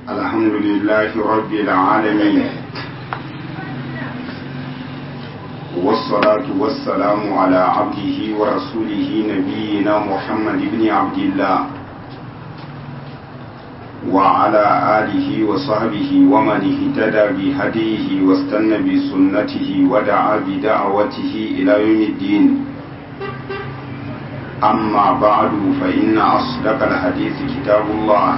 الحمد لله رب العالمين والصلاة والسلام على عبده ورسوله نبينا محمد بن عبد الله وعلى آله وصحبه ومن اهتدى بهديه واستنى بسنته ودعا بدعوته إلى يوم الدين أما بعد فإن أصدق الحديث كتاب الله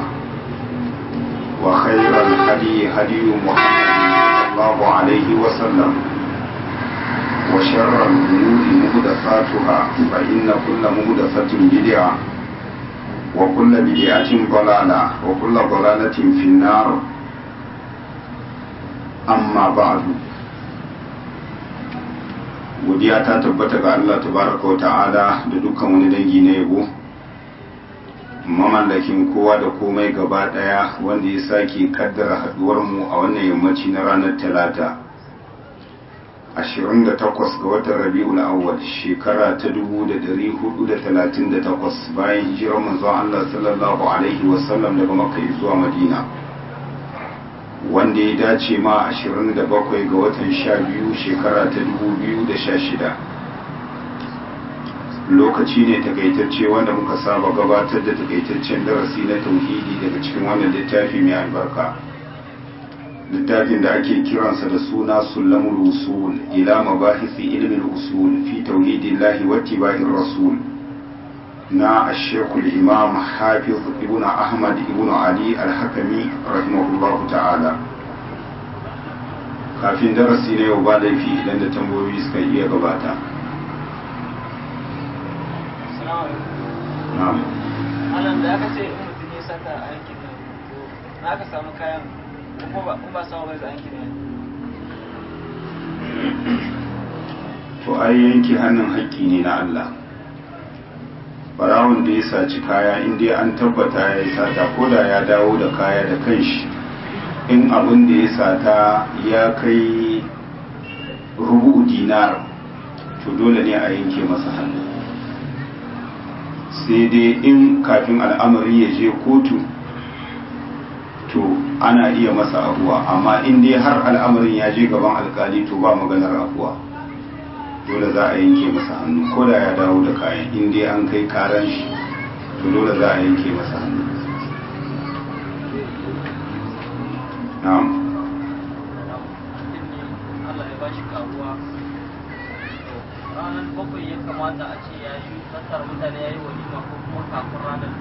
وخير الهدي هدي محمد صلى الله عليه وسلم وشر الأمور محدثاتها فإن كل محدثة بدعة وكل بدعة ضلالة وكل ضلالة في النار أما بعد godiya ta tabbata ga Allah tabaraka wa ta'ala da dukkan wani dangi na yabo mamallakin kowa da komai gaba daya wanda ya sake kaddara haduwar mu a wannan yammaci na ranar talata 28 ga watan rabi'ul awwal shekara ta 1438 bayan hijirar manzon Allah sallallahu alaihi wasallam daga makka zuwa madina wanda ya dace ma 27 ga watan 12 shekara ta 2016 lokaci ne takaitacce wanda muka saba gabatar da takaitaccen darasi na tauhidi daga cikin wannan littafi mai albarka littafin da ake kiransa da suna sulamul usul ila mabahisi ilmin usul fi tauhidillahi wa tiba'ir rasul na ashekul imam hafiz ibn ahmad ibn ali al-hakami rahimahullahu ta'ala kafin darasi na yau ba laifi idan da tambayoyi suka iya gabata na'am alam da aka ce in mutum ya sata a yankin nan to na aka samu kayan ko ba ba samu bai a yankin nan to ai yanke hannun haƙƙi ne na Allah barawon da ya saci kaya in dai an tabbata ya yi sata ko da ya dawo da kaya da kanshi in abin da ya sata ya kai rubu dinar to dole ne a yanke masa hannu sai dai in kafin al'amari ya je kotu to ana iya masa abuwa amma in dai har al'amarin ya je gaban alkali to ba maganar abuwa dole za a yanke masa hannu ko da ya dawo da kayan in dai an kai karan shi to dole za a yanke masa hannu na'am Allah ya bashi karuwa ranar bakwai ya kamata a ce ya yi tattara mutane ya yi walima ko kuma kafin ranar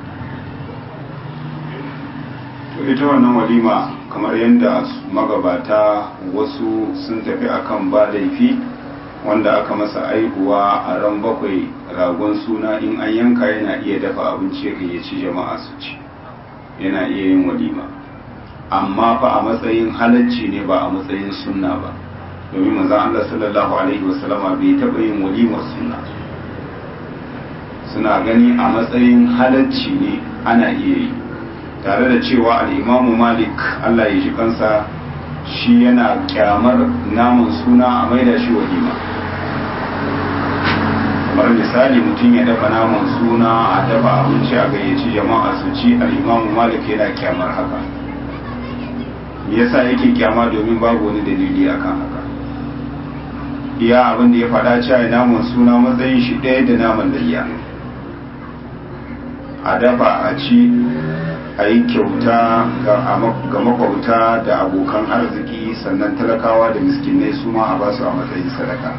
to ita wannan walima kamar yadda magabata wasu sun tafi akan ba laifi wanda aka masa aihuwa a ran bakwai ragon suna in an yanka yana iya dafa abinci ya gayyaci jama'a su ci yana iya yin walima amma fa a matsayin halacci ne ba a matsayin sunna ba domin manzon Allah sallallahu alaihi wasallama bai taɓa yin walimar sunna suna gani a matsayin halacci ne ana iya yi tare da cewa al'imamu malik Allah ya ji kansa shi yana kyamar namun suna a maida shi walima kamar misali mutum ya dafa naman suna a dafa abinci a gayyaci jama'a su ci al'imamu malik yana kyamar haka yasa yake kyama domin babu wani dalili akan haka iya abin da ya faɗa cewa naman suna matsayin shi ɗaya da naman layya a dafa a ci a yi kyauta ga makwauta da abokan arziki sannan talakawa da miskinai su ma a ba su a matsayin sadaka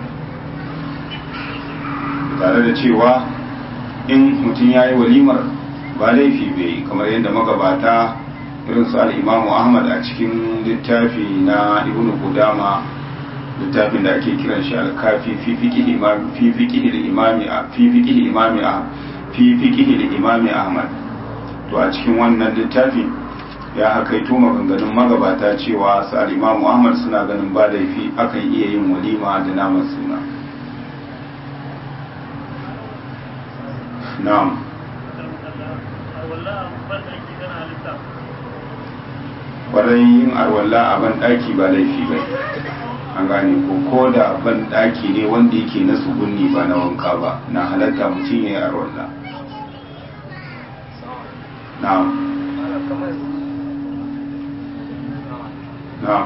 tare da cewa in mutum ya yi walimar ba laifi bai kamar yadda magabata irin su al'imamu ahmad a cikin littafi na ibn kudama littafin da ake kiran shi alkafi fi fiƙihi imami ahmad to a cikin wannan littafi ya hakaito maganganun magabata cewa su al'imamu ahmad suna ganin ba laifi akan iya yin walima da naman suna na'am kwarai yin arwalla a ban ɗaki ba laifi ba an gane ko ko da ban ɗaki ne wanda yake na tsugunni ba na wanka ba na halatta mutum ya yi arwalla na'am kamar na'am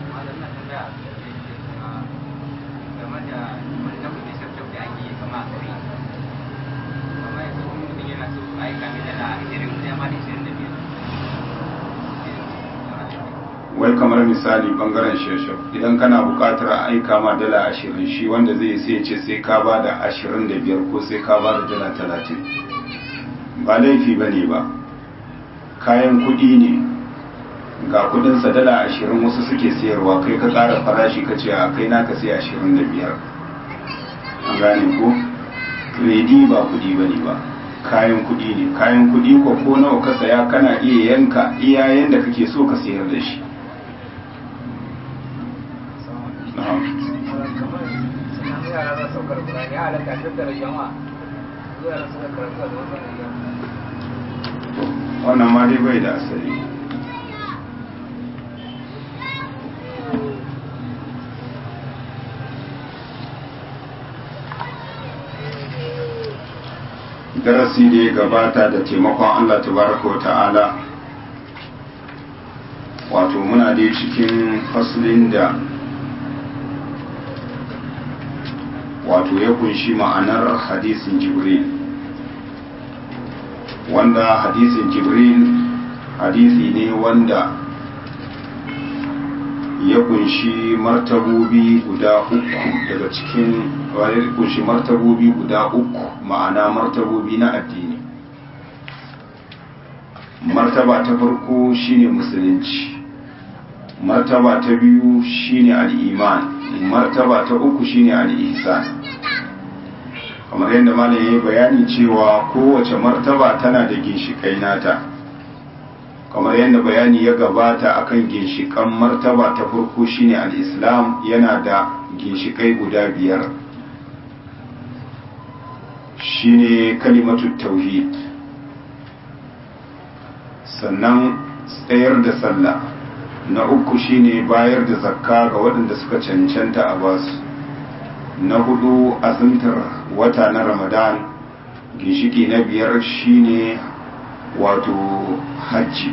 wai kamar misali bangaren sheshau idan kana bukatar a aika ma dala ashirin shi wanda zai sai ce sai ka ba da ashirin da biyar ko sai ka ba da dala talatin ba laifi ba ne ba kayan kudi ne ga kudinsa dala ashirin wasu suke sayarwa kai ka kara farashi ka ce a kai naka sai ashirin da biyar an gane ko redi ba kudi ba ne ba kayan kudi ne kayan kudi ko ko nawa ka saya kana iya yanka iya yanda kake so ka sayar da shi wannan ma dai bai da asali darasi da ya gabata da taimakon Allah tabaraka wa ta'ala wato muna dai cikin faslin da wato ya kunshi ma'anar hadisin jibril wanda hadisin jibril hadisi ne wanda ya kunshi martabobi guda uku daga cikin wani kunshi martabobi guda uku ma'ana martabobi na addini martaba ta farko shine musulunci martaba ta biyu shine al'iman martaba ta uku shine al'ihsan kamar yadda malam ya yi bayani cewa kowace martaba tana da ginshiƙai nata kamar yadda bayani ya gabata akan ginshiƙan martaba ta farko shine al-islam yana da ginshiƙai guda biyar shine kalimatu tauhid sannan tsayar da sallah na uku shine bayar da zakka ga waɗanda suka cancanta a basu na hudu azumtar wata na ramadan ginshiki na biyar shine wato hajji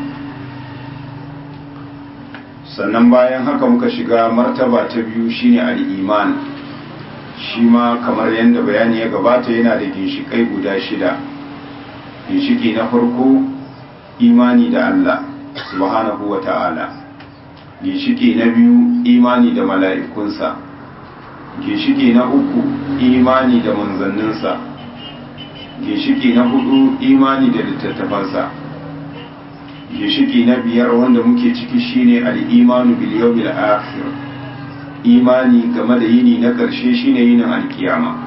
sannan bayan haka muka shiga martaba ta biyu shine al'iman shi ma kamar yadda bayani ya gabata yana da ginshikai guda shida ginshiki na farko imani da Allah subhanahu wa ta'ala ginshiki na biyu imani da mala'ikunsa ginshiki na uku imani da manzanninsa ginshiki na hudu imani da littattafansa ginshiki na biyar wanda muke ciki shine al-imanu bil yawmil akhir imani game da yini na karshe shine yinin alkiyama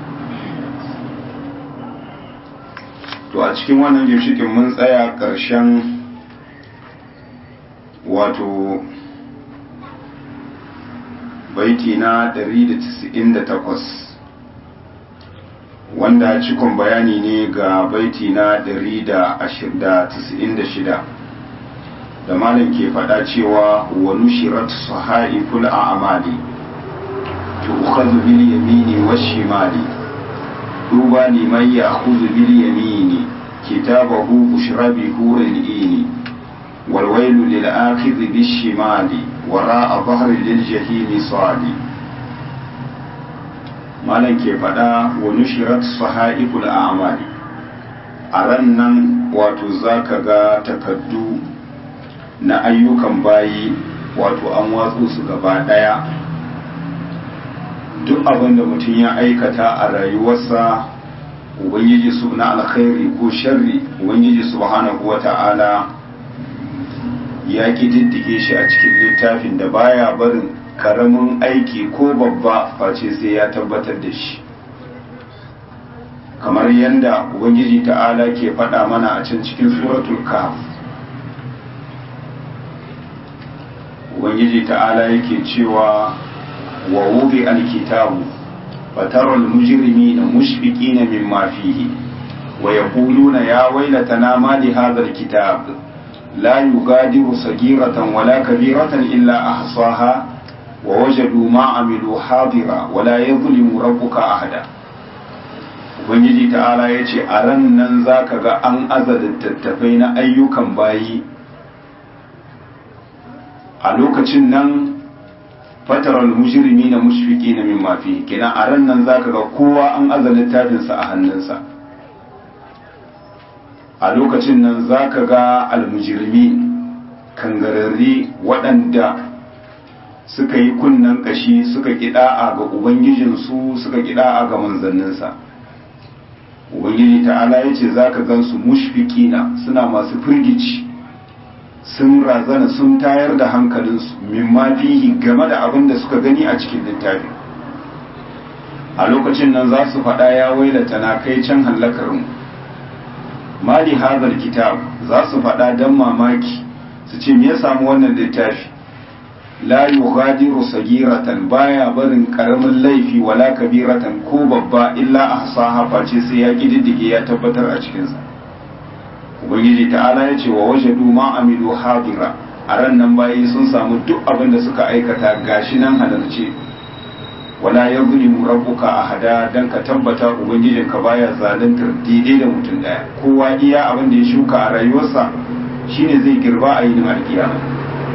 to a cikin wannan ginshikin mun tsaya karshen wato baiti na 198 wanda cikon bayani ne ga baiti na 196 da malam ke faɗa cewa wa nushirat sahaiful a'mali tu'khadhu bil yamini wash shimali duba liman ya'khudhu bil yamini kitabahu bushra bi huril ini wal wailu lil akhidhi bish shimali wara a bahar liljahimi sadi malam ke faɗa wa nushirat sahaiful a'mali a ran nan wato zaka ga takaddu na ayyukan bayi wato an watsu su gaba ɗaya duk abin da mutum ya aikata a rayuwarsa ubangiji su na alkhairi ko sharri ubangiji subhanahu wa ta'ala ya diddige shi a cikin littafin da baya barin karamin aiki ko babba face sai ya tabbatar da shi kamar yadda ubangiji ta'ala ke faɗa mana a can cikin suratul kahf ubangiji ta'ala yake cewa wa wubi alkitabu فترى المجرمين مشفقين مما فيه ويقولون يا ويلتنا ما لهذا الكتاب لا يغادر صغيرة ولا كبيرة إلا أحصاها ووجدوا ما عملوا حاضرا ولا يظلم ربك أحدا Ubangiji ta'ala ya ce a ran nan za ka ga an aza littattafai na ayyukan bayi a lokacin nan fataral mujrimi na mushfiki na min mafi kenan a ran nan zaka ga kowa an aza littafinsa a hannunsa a lokacin nan zaka ga almujrimi kangararri waɗanda suka yi kunnen ƙashi suka kiɗa'a ga ubangijinsu suka kiɗa'a ga manzanninsa ubangiji ta'ala ya ce za ka gansu mushfikina suna masu firgici sun razana sun tayar da hankalinsu mimma fihi game da abin da suka gani a cikin littafi a lokacin nan za su faɗa ya wailata na kai can hallakarmu mali hazar kitab za su faɗa don mamaki su ce me ya samu wannan littafi la yughadiru sagiratan baya barin karamin laifi wala kabiratan ko babba illa ahsaha face sai ya kididdige ya tabbatar a cikin sa ubangiji ta'ala ya ce wa wajadu ma amilu hadira a ran nan bayi sun samu duk abin da suka aikata gashi nan halarce wala yuzlimu rabbuka ahada dan ka tabbata ubangijin ka baya zaluntar daidai da mutum daya kowa iya abin da ya shuka a rayuwarsa shine zai girba a yinin alkiyama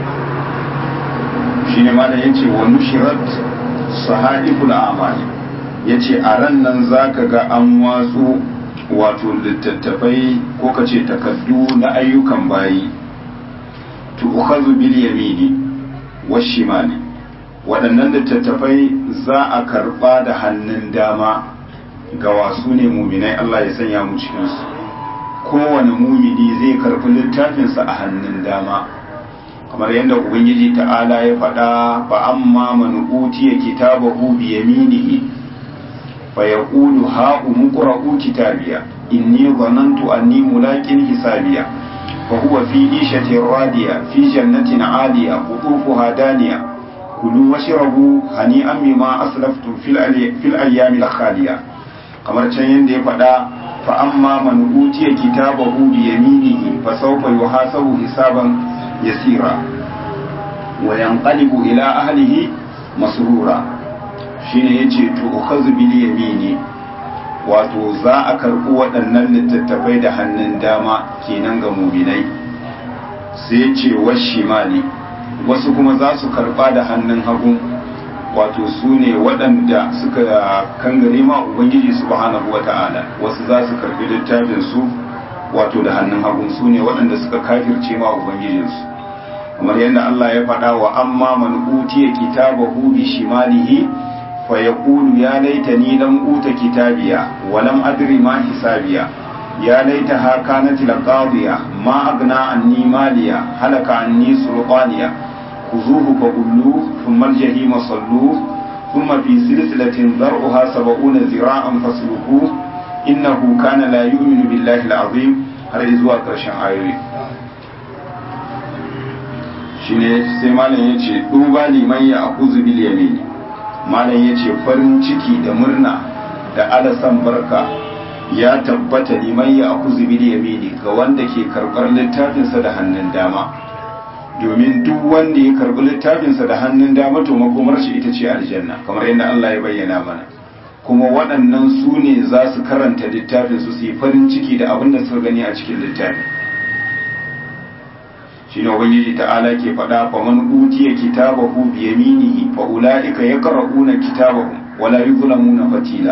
shine ma da yace wa nushirat sahaiful a'mali yace a ran nan zaka ga an watsu wato littattafai ko kace takaddu na ayyukan bayi tu'khadhu bil yamini washimali waɗannan littattafai za a karɓa da hannun dama ga wasu ne muminai Allah ya sanya mu cikinsu kowane mumini zai karɓi littafinsa a hannun dama kamar yadda ubangiji ta'ala ya faɗa fa amma man utiya kitabahu bi yaminihi fa yaqulu ha umqra'u kitabiya inni dhanantu anni mulaqin hisabiya fa huwa fi ishatin radiya fi jannatin 'aliya qutufuha daniya kulu washrabu hani'an bima aslaftum fil fil ayyamil khaliya kamar can yadda ya faɗa fa amma man utiya kitabahu bi yaminihi fa sawfa yuhasabu hisaban yasira wa yanqalibu ila ahlihi masrura shine yace to ukhazu bil yamini wato za a karɓi waɗannan littattafai da hannun dama kenan ga muminai sai ce washimali wasu kuma za su karɓa da hannun hagu wato su ne waɗanda suka kangare ma ubangiji subhanahu wata'ala wasu za su karɓi littafin su wato da hannun hagu su ne waɗanda suka kafirce ma ubangijinsu kamar yadda Allah ya faɗa wa amma man utiya kitabahu bi shimalihi fa yaqulu ya laitani lam uta kitabiya wa lam adri ma hisabiya ya laitaha kanat laqadiya ma agna anni maliya halaka anni sulqaniya خذوه فغلوه ثم الجحيم صلوه ثم في سلسلة ذرعها سبعون ذراعا فاسلكوه إنه كان لا يؤمن بالله العظيم har zuwa ƙarshen ayoyi shine sai malam ya ce duba liman ya akuzu bil yamini malam ya ce farin ciki da murna da alasan barka ya tabbata liman ya akuzu bil yamini ga wanda ke karɓar littafinsa da hannun dama domin duk wanda ya karbi littafinsa da hannun dama to makomar shi ita ce aljanna kamar yadda Allah ya bayyana mana kuma waɗannan su ne za su karanta littafin su su yi farin ciki da abin da suka gani a cikin littafin shi ne ubangiji ta'ala ke faɗa fa man utiya kitabahu bi yaminihi fa ulaika yaqra'una kitabahum wala yuzlamuna fatila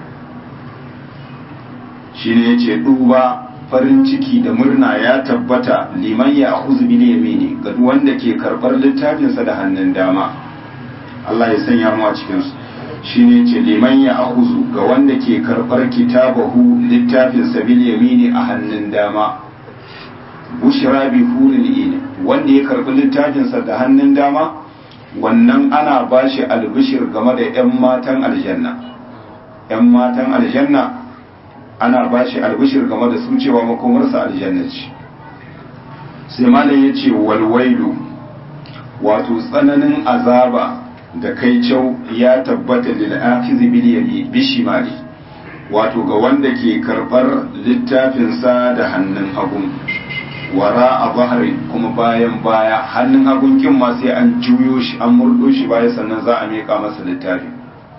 shine yace duba farin ciki da murna ya tabbata liman ya akuzu bil yamini ga wanda ke karbar littafinsa da hannun dama Allah ya sanya mu a cikin su shine ce liman ya akuzu ga wanda ke karbar kitabahu littafinsa bil yamini a hannun dama bushra bi hulil in wanda ya karbi littafinsa da hannun dama wannan ana bashi albishir game da yan matan aljanna yan matan aljanna ana ba shi albishir game da su cewa makomarsa aljanna ce sai malam ya ce walwailu wato tsananin azaba da kai cau ya tabbata lil akizi bil yami bishimali wato ga wanda ke karbar littafinsa da hannun hagu wara a bahari kuma bayan baya hannun hagun kin ma sai an juyo shi an murdo shi baya sannan za a miƙa masa littafin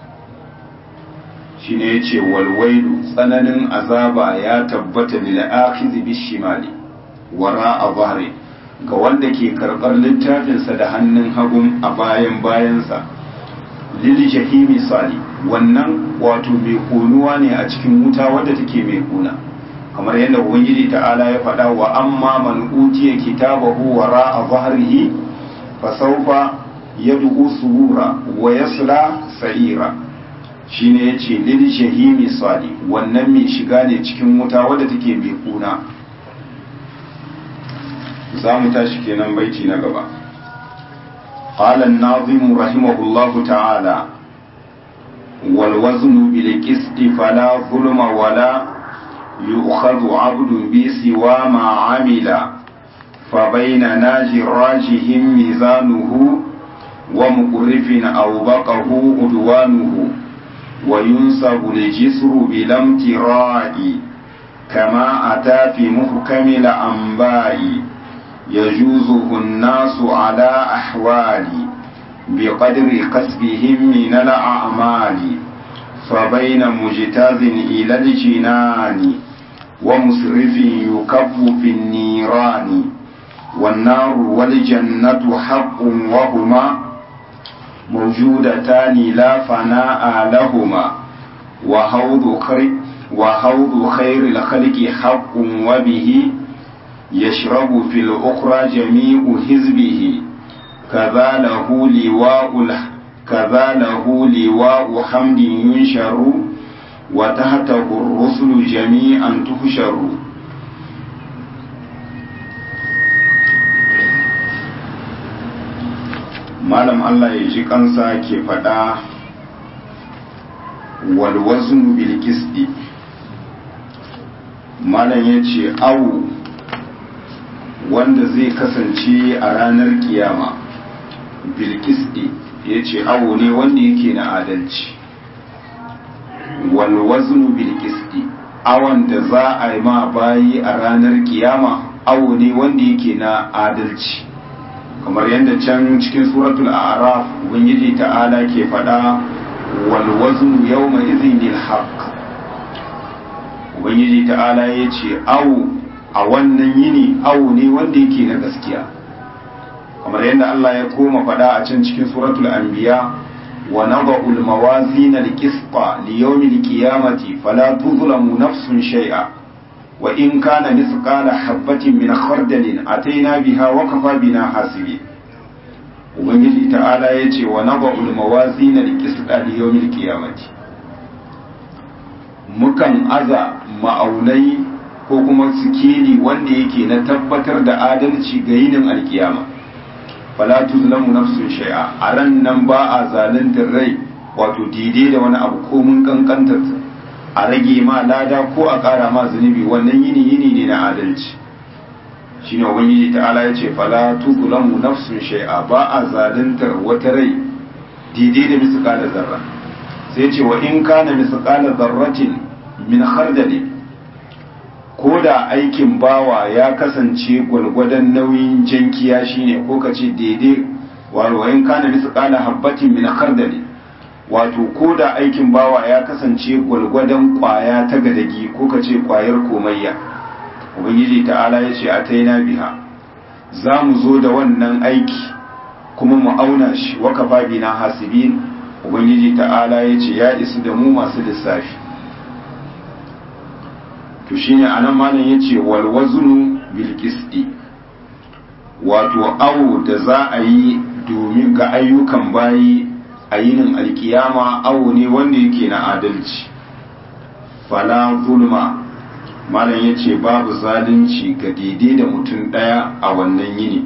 shine yace walwailu tsananin azaba ya tabbata lil akhizi bishimali wara a bahri ga wanda ke karɓar littafinsa da hannun hagun a bayan bayansa lili jahimi sali wannan wato mai konuwa ne a cikin wuta wadda take mai kuna kamar yadda ubangiji ta'ala ya faɗa wa amma man utiya kitabahu wara a zahrihi fa sawfa yad'u subura wa yasla sa'ira shine yace lil jahimi sali wannan mai shiga ne cikin wuta wadda take mai kuna za mu tashi kenan baiti na gaba قال الناظم رحمه الله تعالى والوزن بالقسط فلا ظلم ولا يؤخذ عبد بسوى ما عمل فبين ناج راجه ميزانه ومقرف أوبقه عدوانه وينسب الجسر بلا امتراء كما أتى في محكم الأنباء يجوزه الناس على أحوال بقدر كسبهم من الأعمال فبين مجتاز إلى الجنان ومسرف يكب في النيران والنار والجنة حق وهما موجودتان لا فناء لهما وحوض خير, وحوض خير الخلق حق وبه يشرب في الأخرى جميع حزبه كذا له لواء كذا له لواء حمد ينشر وتحته الرسل جميعا تحشر malam Allah ya ji kansa ke faɗa walwaznu bil qisti malam ya ce awu wanda zai kasance a ranar kiyama bilkisdi ya ce awo ne wanda yake na adalci walwaznu bilkisdi awon da za a yi ma bayi a ranar kiyama awo ne wanda yake na adalci kamar yadda can cikin suratul araf ubangiji ta'ala ke faɗa walwaznu yawma izin lil haqq ubangiji ta'ala ya ce awo a wannan yini awo ne wanda yake na gaskiya kamar yadda Allah ya koma faɗa a can cikin suratul anbiya wa nada'u al-mawazin al-qisqa li yawm al-qiyamati fala tuzlamu nafsun shay'a wa in kana mithqala habatin min khardalin ataina biha wa kafa bina hasibi ubangiji ta'ala ya ce wa nada'u al-mawazin al-qisqa li yawm al-qiyamati mukan aza ma'aunai ko kuma sikeli wanda yake na tabbatar da adalci ga yinin alkiyama fala tuzlamu nafsun shay'a a ran nan ba a zaluntar rai wato daidai da wani abu ko mun kankantar a rage ma lada ko a ƙara ma zunubi wannan yini yini ne na adalci shine ubangiji ta'ala ya ce fala tuzlamu nafsun shay'a ba a zaluntar wata rai daidai da misqala zarra sai ce wa in kana misqala zarratin min khardalin ko da aikin bawa ya kasance gwalgwadon nauyin jankiya shine ko ka ce daidai warwayin kana bisa kala habbatin min khardali wato ko da aikin bawa ya kasance gwalgwadon kwaya ta gadagi ko ka ce kwayar komayya ubangiji ta'ala ya ce a taina biha za mu zo da wannan aiki kuma mu auna shi waka babi na hasibin ubangiji ta'ala ya ce ya isu da mu masu lissafi to shine anan malam yace wal waznu bil qisti wato awo da za a yi domin ga ayyukan bayi a yinin alkiyama awo ne wanda yake na adalci fala zulma malam yace babu zalunci ga daidai da mutum daya a wannan yini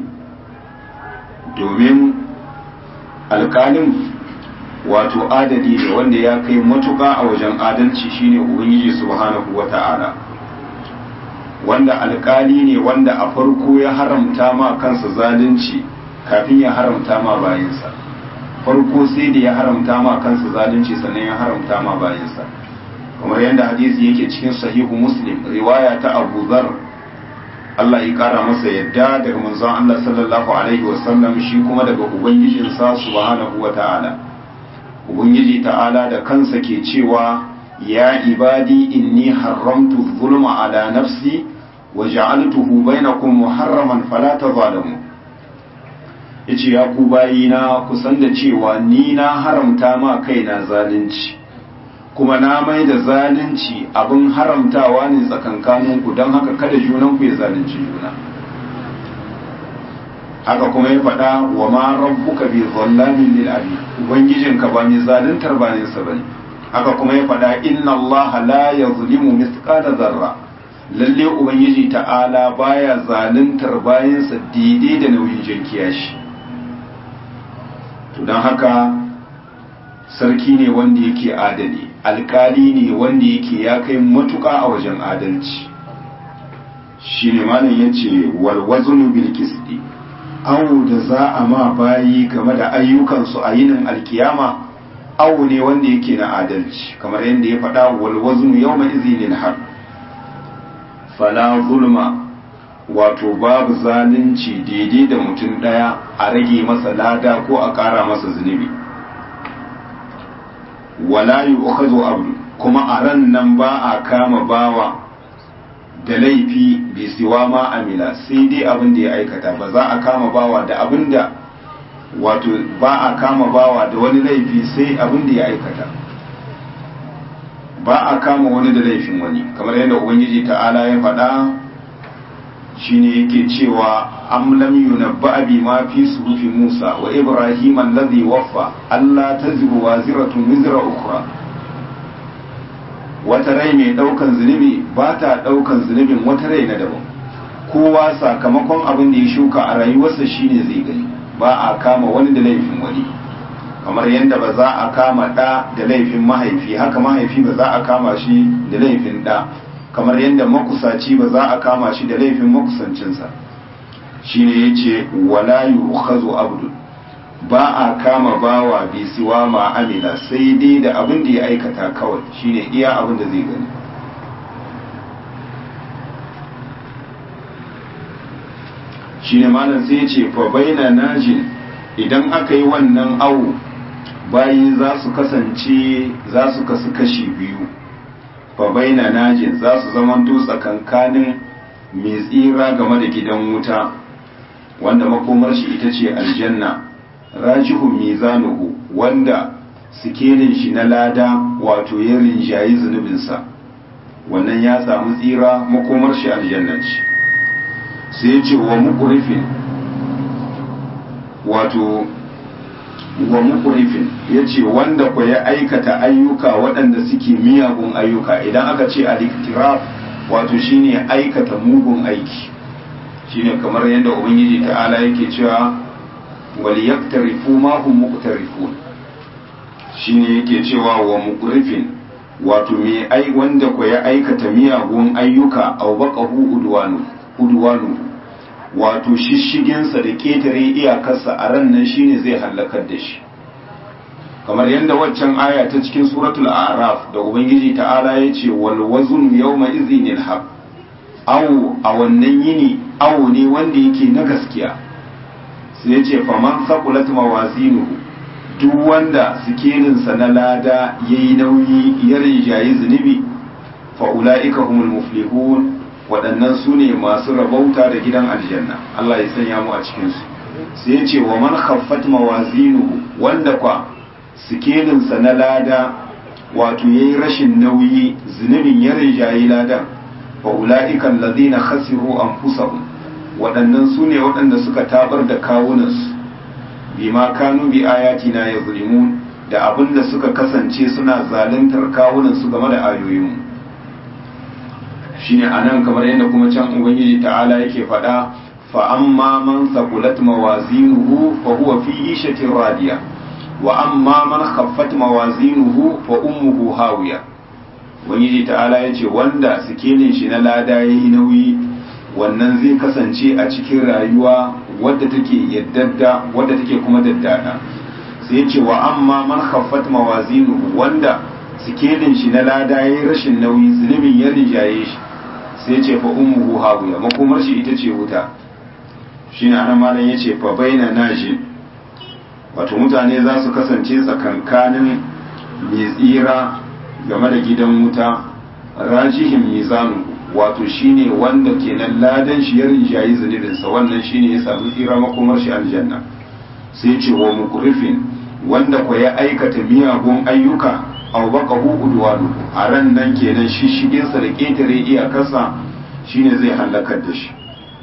domin alkalin wato adali ne wanda ya kai matuka a wajen adalci shine ubangiji subhanahu wata'ala wanda alkali ne wanda a farko ya haramta ma kansa zalunci kafin ya haramta ma bayansa farko sai da ya haramta ma kansa zalunci sannan ya haramta ma bayansa kamar yadda hadisi yake cikin sahihu muslim riwaya ta abu zar Allah ya kara masa yadda daga manzon Allah sallallahu alaihi wasallam shi kuma daga ubangijinsa subhanahu wa ta'ala ubangiji ta'ala da kansa ke cewa ya ibadi inni haramtu zulma ala nafsi wa ja'altuhu bainakum muharraman fala tazalamu yace ya ku bayina ku san da cewa ni na haramta ma kaina zalunci kuma na mai da zalunci abin haramtawa ne tsakankaninku don haka kada junanku ya zalunci juna haka kuma ya faɗa wa ma rabbuka bi zallamin lil abi ubangijinka ba mai zaluntar ba ne sa bane haka kuma ya faɗa inna Allah la yazlimu mithqala zarra lalle ubangiji ta'ala baya zaluntar bayansa daidai da nauyin jinkiya shi to don haka sarki ne wanda yake adali alkali ne wanda yake ya kai matuƙa a wajen adalci shi ne malam ya ce walwazunu bil kisti awu da za a ma bayi game da ayyukansu a yinin alkiyama awu ne wanda yake na adalci kamar yadda ya faɗa walwazunu yau mai izinin har fala zulma wato babu zalunci daidai da mutum ɗaya a rage masa lada ko a ƙara masa zunubi wala yu'khadhu abdu kuma a ran nan ba a kama bawa da laifi bi siwa ma amila sai dai abin da ya aikata ba za a kama bawa da abin da wato ba a kama bawa da wani laifi sai abin da ya aikata ba a kama wani da laifin wani kamar yadda ubangiji ta'ala ya faɗa shine yake cewa am lam yunabba bi ma fi suhufi Musa wa Ibrahim alladhi waffa Allah taziru waziratun wizra ukhra wata rai mai daukan zunubi ba ta daukan zunubin wata rai na daban kowa sakamakon abin da ya shuka a rayuwarsa shine zai gani ba a kama wani da laifin wani kamar yadda ba za a kama ɗa da laifin mahaifi haka mahaifi ba za a kama shi da laifin ɗa kamar yadda makusaci ba za a kama shi da laifin makusancinsa shine yace wala yu'khazu abdu ba a kama bawa bi siwa ma amila sai dai da abin da ya aikata kawai shine iya abin da zai gani shine malam sai yace fa baina najin idan aka yi wannan awu bayi za su kasance za su kasu kashi biyu fa baina najin za su zamanto tsakankanin mai tsira game da gidan wuta wanda makomar shi ita ce aljanna rajihun mizanuhu wanda sikelin shi na lada wato ya rinjayi zunubinsa wannan ya samu tsira makomar shi aljanna ce sai ya ce wa mukurifin wato wa mukurifin ya ce wanda ku ya aikata ayyuka waɗanda suke miyagun ayyuka idan aka ce aliktiraf wato shine aikata mugun aiki shine kamar yadda ubangiji ta'ala yake cewa wal yaktarifu ma hum muqtarifun shine yake cewa wa muqrifin wato me ai wanda ko ya aikata miyagun ayyuka aw baqahu udwanu udwanu wato shishigensa da ketare iyakarsa a ran nan shine zai halakar da shi kamar yadda waccan aya ta cikin suratul a'raf da ubangiji ta'ala ya ce wal wazn yawma idhinil haq aw a wannan yini awo ne wanda yake na gaskiya sai ya ce faman sakulat mawazinuhu duk wanda sikilinsa na lada ya yi nauyi ya rinjayi zunubi fa'ula'ika humul muflihun waɗannan su ne masu rabauta da gidan aljanna Allah ya sanya mu a cikinsu sai ya ce wa man khaffat mawazinuhu wanda kwa sikilinsa na lada wato ya yi rashin nauyi zunubin ya rinjayi ladan fa'ula'ika allazina khasiru anfusahum waɗannan su ne waɗanda suka tabar da kawunansu bima kanu bi ayatina ya zulimun da abin da suka kasance suna zaluntar kawunansu game da ayoyinmu shine anan kamar yadda kuma can ubangiji ta'ala yake faɗa fa amma man saqulat mawazinuhu fa huwa fi ishatin radiya wa amma man khaffat mawazinuhu fa ummuhu hawiya ubangiji ta'ala yace wanda sikelin shi na lada yayi nauyi wannan zai kasance a cikin rayuwa wadda take yaddadda wadda take kuma daddada sai ce wa amma man khaffat mawazinuhu wanda sikelin shi na lada yayi rashin nauyi zunubin ya rijaye shi sai ce fa ummuhu hawiya makomar shi ita ce wuta shine anan malam yace fa baina naji wato mutane za su kasance tsakankanin mai tsira game da gidan wuta rajihin mizanuhu wato shine wanda kenan ladan shi ya rinjayi zunubinsa wannan shine ya samu tsira makomar shi aljanna sai ce wa mukrifin wanda ko ya aikata miyagun ayyuka aw baqahu udwanu a ran nan kenan shishigin sa da ketare iyakarsa shine zai halakar da shi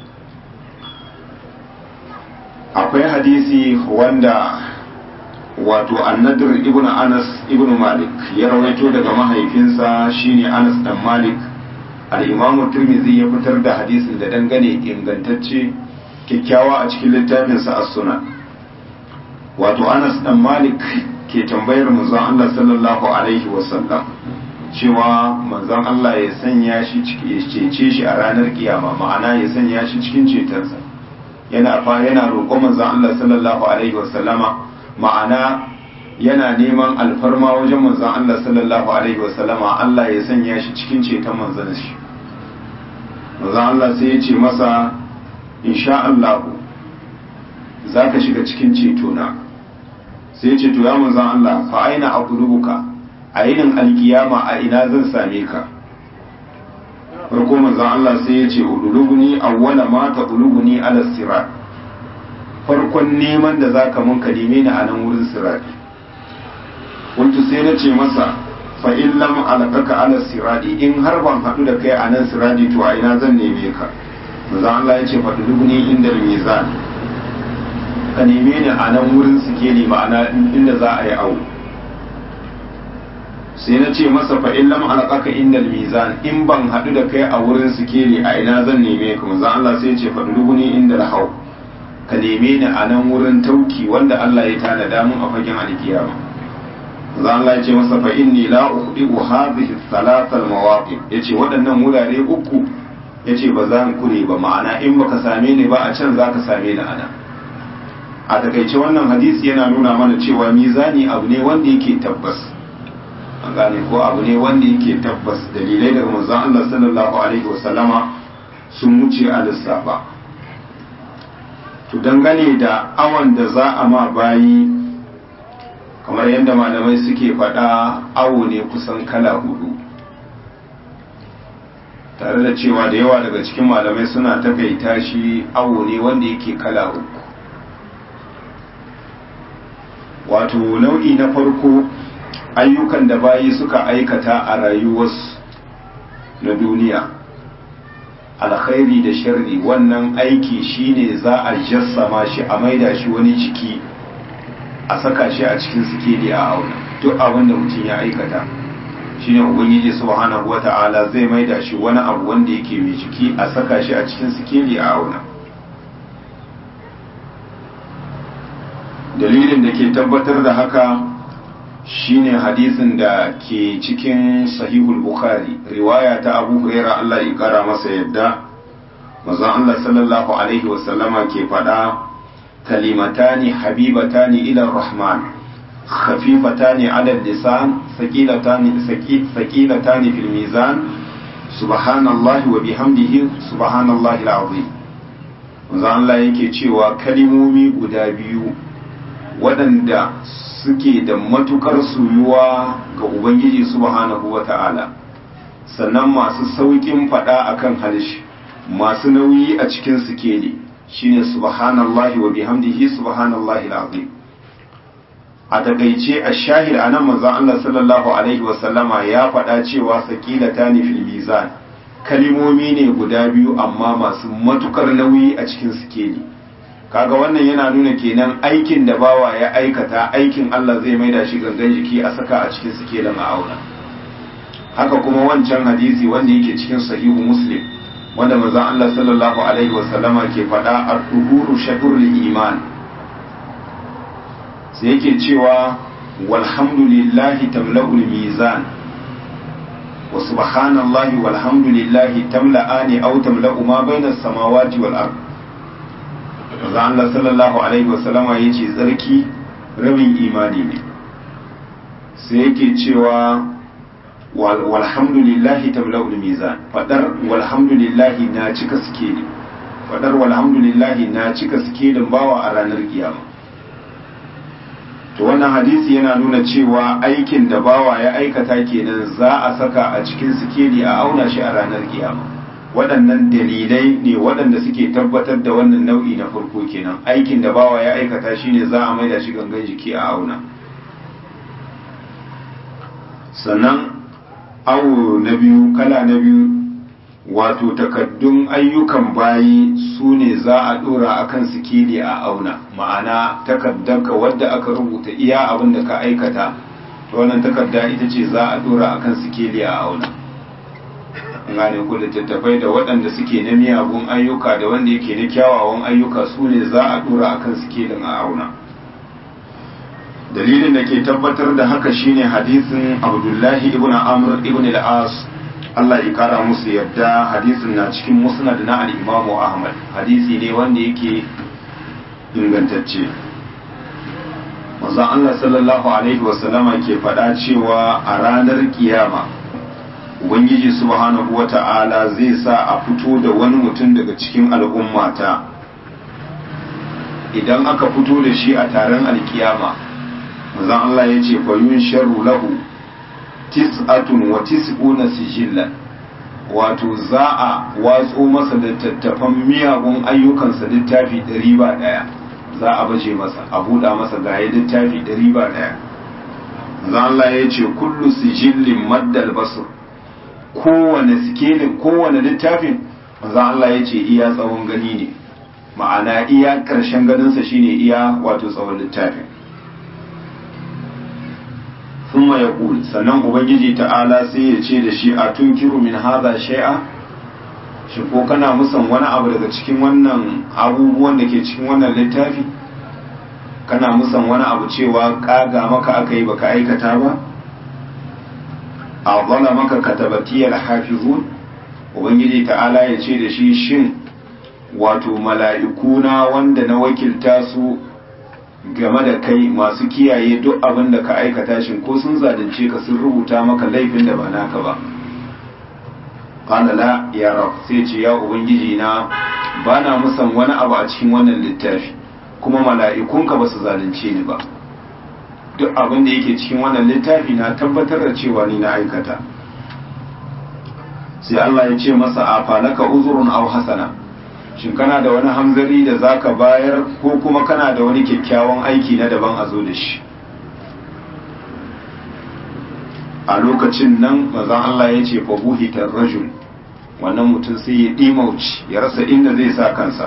akwai hadisi wanda wato annadir ibnu anas ibnu malik ya rawaito daga mahaifinsa shine anas dan malik al-imamu tirmidhi ya fitar da hadisin da dangane ingantacce kyakkyawa a cikin littafinsa as-sunan wato anas dan malik ke tambayar manzon Allah sallallahu alaihi wasallam cewa manzon Allah ya sanya shi ya cece shi a ranar kiyama ma'ana ya sanya shi cikin cetonsa yana fa yana roƙon manzon Allah sallallahu alaihi wasallama ma'ana yana neman alfarma wajen manzon Allah sallallahu alaihi wasallama Allah ya sanya shi cikin ceton manzon shi manzon Allah sai ya ce masa insha Allah zaka shiga cikin ceto na sai ya ce to ya manzon Allah fa aina aqlubuka a yinin alkiyama a ina zan same ka farko manzon Allah sai ya ce uduluguni awwala ma taquluguni ala sirat farkon neman da zaka mun ka neme ni a nan wurin sirati kuntu sai na ce masa fa in lam alqaka ala sirati in har ban hadu da kai a nan sirati to a ina zan neme ka manzon Allah ya ce fa uduluguni inda mizan ka neme ni a nan wurin sikeli ma'ana inda za a yi awo sai na ce masa fa in lam alqaka indal mizan in ban hadu da kai a wurin sikeli a ina zan neme ka manzo Allah sai ya ce fadlubuni indal haw ka neme ni a nan wurin tauki wanda Allah ya tanada mun a fagen alkiyama manzo Allah ya ce masa fa inni la ukhdi'u hadhihi thalath almawaqif yace waɗannan wurare uku yace ba za kure ba ma'ana in baka same ni ba a can zaka same ni a nan a takaice wannan hadisi yana nuna mana cewa mizani abu ne wanda yake tabbas an gane ko abu ne wanda yake tabbas dalilai daga manzon Allah sallallahu alaihi wasallama sun wuce a lissafa to dangane da awon da za a ma bayi kamar yadda malamai suke faɗa awo ne kusan kala hudu tare da cewa da yawa daga cikin malamai suna takaita shi awo ne wanda yake kala uku wato nau'i na farko ayyukan da bayi suka aikata a rayuwarsu na duniya alkhairi da sharri wannan aiki shine za a jassama shi a maida shi wani jiki a saka shi a cikin sikeli a auna duk abin da mutum ya aikata shine ubangiji subhanahu wata'ala zai maida shi wani abu wanda yake mai jiki a saka shi a cikin sikeli a auna dalilin da ke tabbatar da haka shine hadisin da ke cikin sahihul bukhari riwaya ta abu huraira Allah ya kara masa yadda manzon Allah sallallahu alaihi wasallama ke faɗa kalimatani habibatani ila rahman khafifatani ala lisan saqilatani saqilatani fil mizan subhanallahi wa bihamdihi subhanallahi alazim manzon Allah yake cewa kalimomi guda biyu waɗanda suke da matukar suyuwa ga Ubangiji subhanahu wa ta'ala sannan masu sauƙin faɗa akan harshe masu nauyi a cikin sikeli shine subhanallahi wa bihamdihi subhanallahi alazim a takaice a shahid a nan manzon Allah sallallahu alaihi wasallama ya faɗa cewa saqilatani fil mizan kalimomi ne guda biyu amma masu matukar nauyi a cikin sikeli kaga wannan yana nuna kenan aikin da bawa ya aikata aikin Allah zai maida shi gangan jiki a saka a cikin sikelin a auna haka kuma wancan hadisi wanda yake cikin sahihu muslim wanda manzon Allah sallallahu alaihi wasallama ke faɗa ar-duhuru shatrul iman sai yake cewa walhamdulillahi tamla'ul mizan wa subhanallahi walhamdulillahi tamla'ani aw tamla'u ma bainas samawati wal ardh manzo Allah sallallahu alaihi wasallama yace tsarki rabin imani ne sai yake cewa walhamdulillahi tamla'ul mizan fadar walhamdulillahi na cika suke ne fadar walhamdulillahi na cika suke bawa a ranar kiyama to wannan hadisi yana nuna cewa aikin da bawa ya aikata kenan za a saka a cikin sikeli a auna shi a ranar kiyama waɗannan dalilai ne waɗanda suke tabbatar da wannan nau'i na farko kenan aikin da bawa ya aikata shine za a maida shi gangan jiki a auna sannan awo na biyu kala na biyu wato takaddun ayyukan bayi su ne za a ɗora a kan sikili a auna ma'ana takaddanka wadda aka rubuta iya abin da ka aikata to wannan takarda ita ce za a ɗora a kan sikili a auna gane ku littattafai da waɗanda suke na miyagun ayyuka da wanda yake na kyawawan ayyuka su ne za a ɗora a kan sikilin a auna dalilin da ke tabbatar da haka shine hadisin abdullahi ibn amr ibn al-as Allah ya kara musu yadda hadisin na cikin musnad na al-imamu ahmad hadisi ne wanda yake ingantacce manzon Allah sallallahu alaihi wasallama ke faɗa cewa a ranar kiyama ubangiji subhanahu wata'ala zai sa a fito da wani mutum daga cikin al'ummata idan aka fito da shi a taron alkiyama manzon Allah ya ce fayun sharu lahu tis'atun wa tis'una sijillan wato za a watso masa da tattafan miyagun ayyukansa littafi ɗari ba ɗaya za a baje masa a buɗa masa gaye littafi ɗari ba ɗaya manzon Allah ya ce kullu sijillin maddal basur kowane sikelin kowane littafin manzon Allah ya ce iya tsawon gani ne ma'ana iya ƙarshen ganinsa shine iya wato tsawon littafin ثم يقول sannan ubangiji ta'ala sai ya ce da shi a tunkiru min hadha shay'a shi ko kana musan wani abu daga cikin wannan abubuwan da ke cikin wannan littafi kana musan wani abu cewa kaga maka aka yi baka aikata ba a zala maka katabatiyar hafizun ubangiji ta'ala ya ce da shi shin wato mala'ikuna wanda na wakilta su game da kai masu kiyaye duk abin da ka aikata shin ko sun zalunce ka sun rubuta maka laifin da ba naka ba qala la ya rab sai ce ya ubangiji na bana musan wani abu a cikin wannan littafi kuma mala'ikunka ba su zalunce ni ba duk abin da yake cikin wannan littafi na tabbatar da cewa ni na aikata sai Allah ya ce masa a falaka uzurun aw hasana shin kana da wani hamzari da zaka bayar ko kuma kana da wani kyakkyawan aiki na daban a zo da shi a lokacin nan mazan Allah ya ce fa buhitar rajul wannan mutum sai ya ɗimauci ya rasa inda zai sa kansa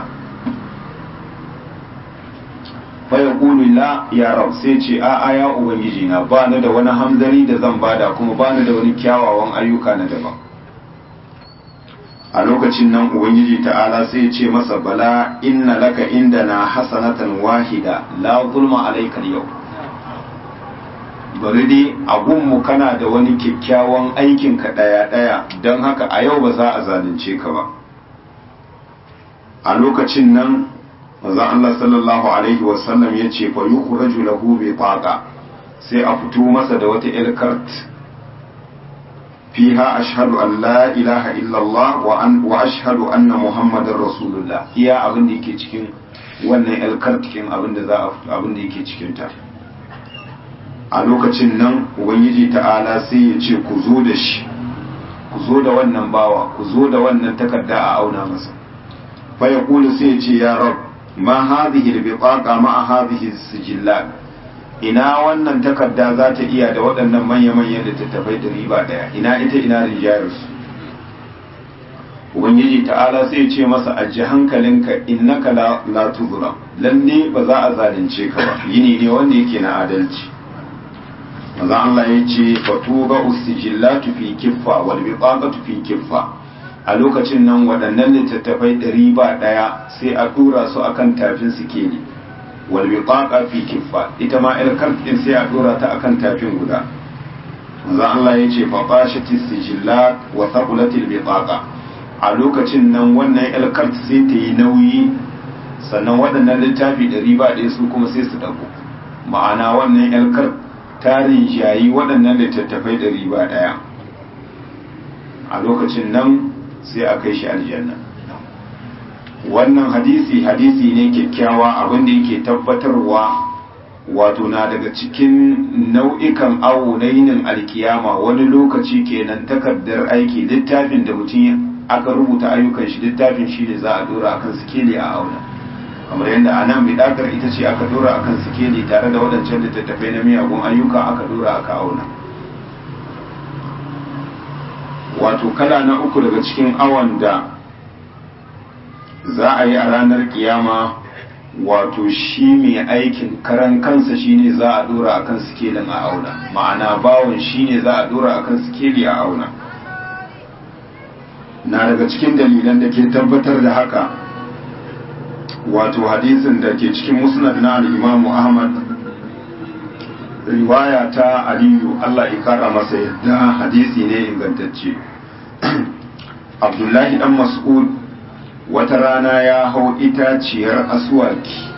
fa ya la ya rab sai ce a a ya ubangiji na ba ni da wani hamzari da zan bada kuma ba ni da wani kyawawan ayyuka na daban a lokacin nan ubangiji ta'ala sai ya ce masa bala inna laka indana hasanatan wahida la zulma alayka yau bari dai abunmu kana da wani kyakkyawan aikin ka daya daya don haka a yau ba za a zalunce ka ba a lokacin nan maza Allah sallallahu alaihi wasallam ya ce fa yukhraju lahu bi taqa sai a fito masa da wata ilkart fiha ashhadu an la ilaha illallah wa an wa ashhadu anna muhammadar rasulullah iya abin da yake cikin wannan ilkart cikin abin da za a abin da yake cikin ta a lokacin nan ubangiji ta'ala sai ya ce ku zo da shi ku zo da wannan bawa ku zo da wannan takarda a auna masa fa ya kulu sai ya ce ya rab ma hadhihi al-bitaqa ma hadhihi sijillat ina wannan takarda za ta iya da waɗannan manya-manyan littattafai da riba daya ina ita ina rijayarsu ubangiji ta'ala sai ya ce masa aji hankalinka innaka la, la tuzura lalle ba za a zalunce ka ba yini ne wanda yake na adalci maza Allah ya ce fatuba usijillatu fi kiffa wal biqaqatu fi kiffa a lokacin nan waɗannan littattafai ɗari ba ɗaya sai a ɗora su akan tafin sikeli wal biqaqa fi kiffa ita ma il din sai a ɗora ta akan tafin guda maza Allah ya ce fa qashati sijillat wa thaqulatil biqaqa a lokacin nan wannan il sai ta yi nauyi sannan waɗannan littafi ɗari ba ɗaya su kuma sai su ɗago ma'ana wannan il tarin shayi waɗannan littattafai da riba ɗaya a lokacin nan sai a kai shi aljanna wannan hadisi hadisi ne kyakkyawa abinda yake tabbatarwa wato na daga cikin nau'ikan awo na yinin alkiyama wani lokaci kenan takardar aiki littafin da mutum aka rubuta ayyukan shi littafin shi ne za a dora akan sikeli a auna kamar yadda a nan bidakar ita ce aka dora akan sikeli tare da waɗancan littattafai na miyagun ayyuka aka dora aka auna wato kala na uku daga cikin awon da za a yi a ranar kiyama wato shi mai aikin karan kansa shine za a dora akan sikelin a auna ma'ana bawon shine za a dora akan sikeli a auna na daga cikin dalilan da ke tabbatar da haka wato hadisin da ke cikin musnad na al-imamu ahmad riwaya ta aliyu Allah ya kara masa yadda hadisi ne ingantacce abdullahi dan mas'ud wata rana ya hau itaciyar aswaki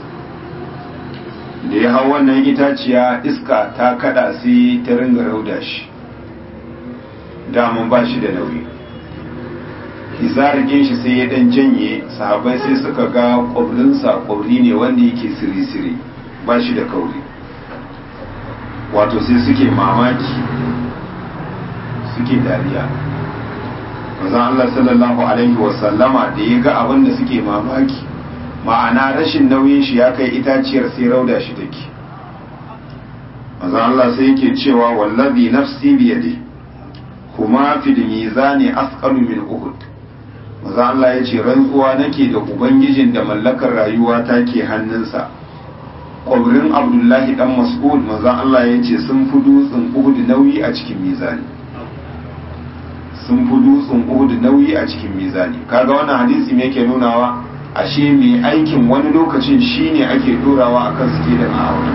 da ya hau wannan itaciya iska ta kada sai ta ringa rauda shi damun ba shi da nauyi izargin shi sai ya dan janye sahabai sai suka ga kwabrinsa kwabri ne wanda yake siri-siri ba shi da kauri wato sai suke mamaki suke dariya manzon Allah sallallahu alaihi wasallama da ya ga abin da suke mamaki ma'ana rashin nauyin shi ya kai itaciyar sai rauda shi take manzon Allah sai yake cewa wallazi nafsi biyadi kuma fil mizani asqalu min uhud manzon Allah ya ce rantsuwa nake da ubangijin da mallakar rayuwa take hannunsa kwabrin abdullahi dan mas'ud manzon Allah ya ce sun fi dutsen uhud nauyi a cikin mizani sun fi dutsen uhud nauyi a cikin mizani kaga wannan hadisi me yake nunawa ashe mai aikin wani lokacin shine ake dorawa akan suke da ma'aura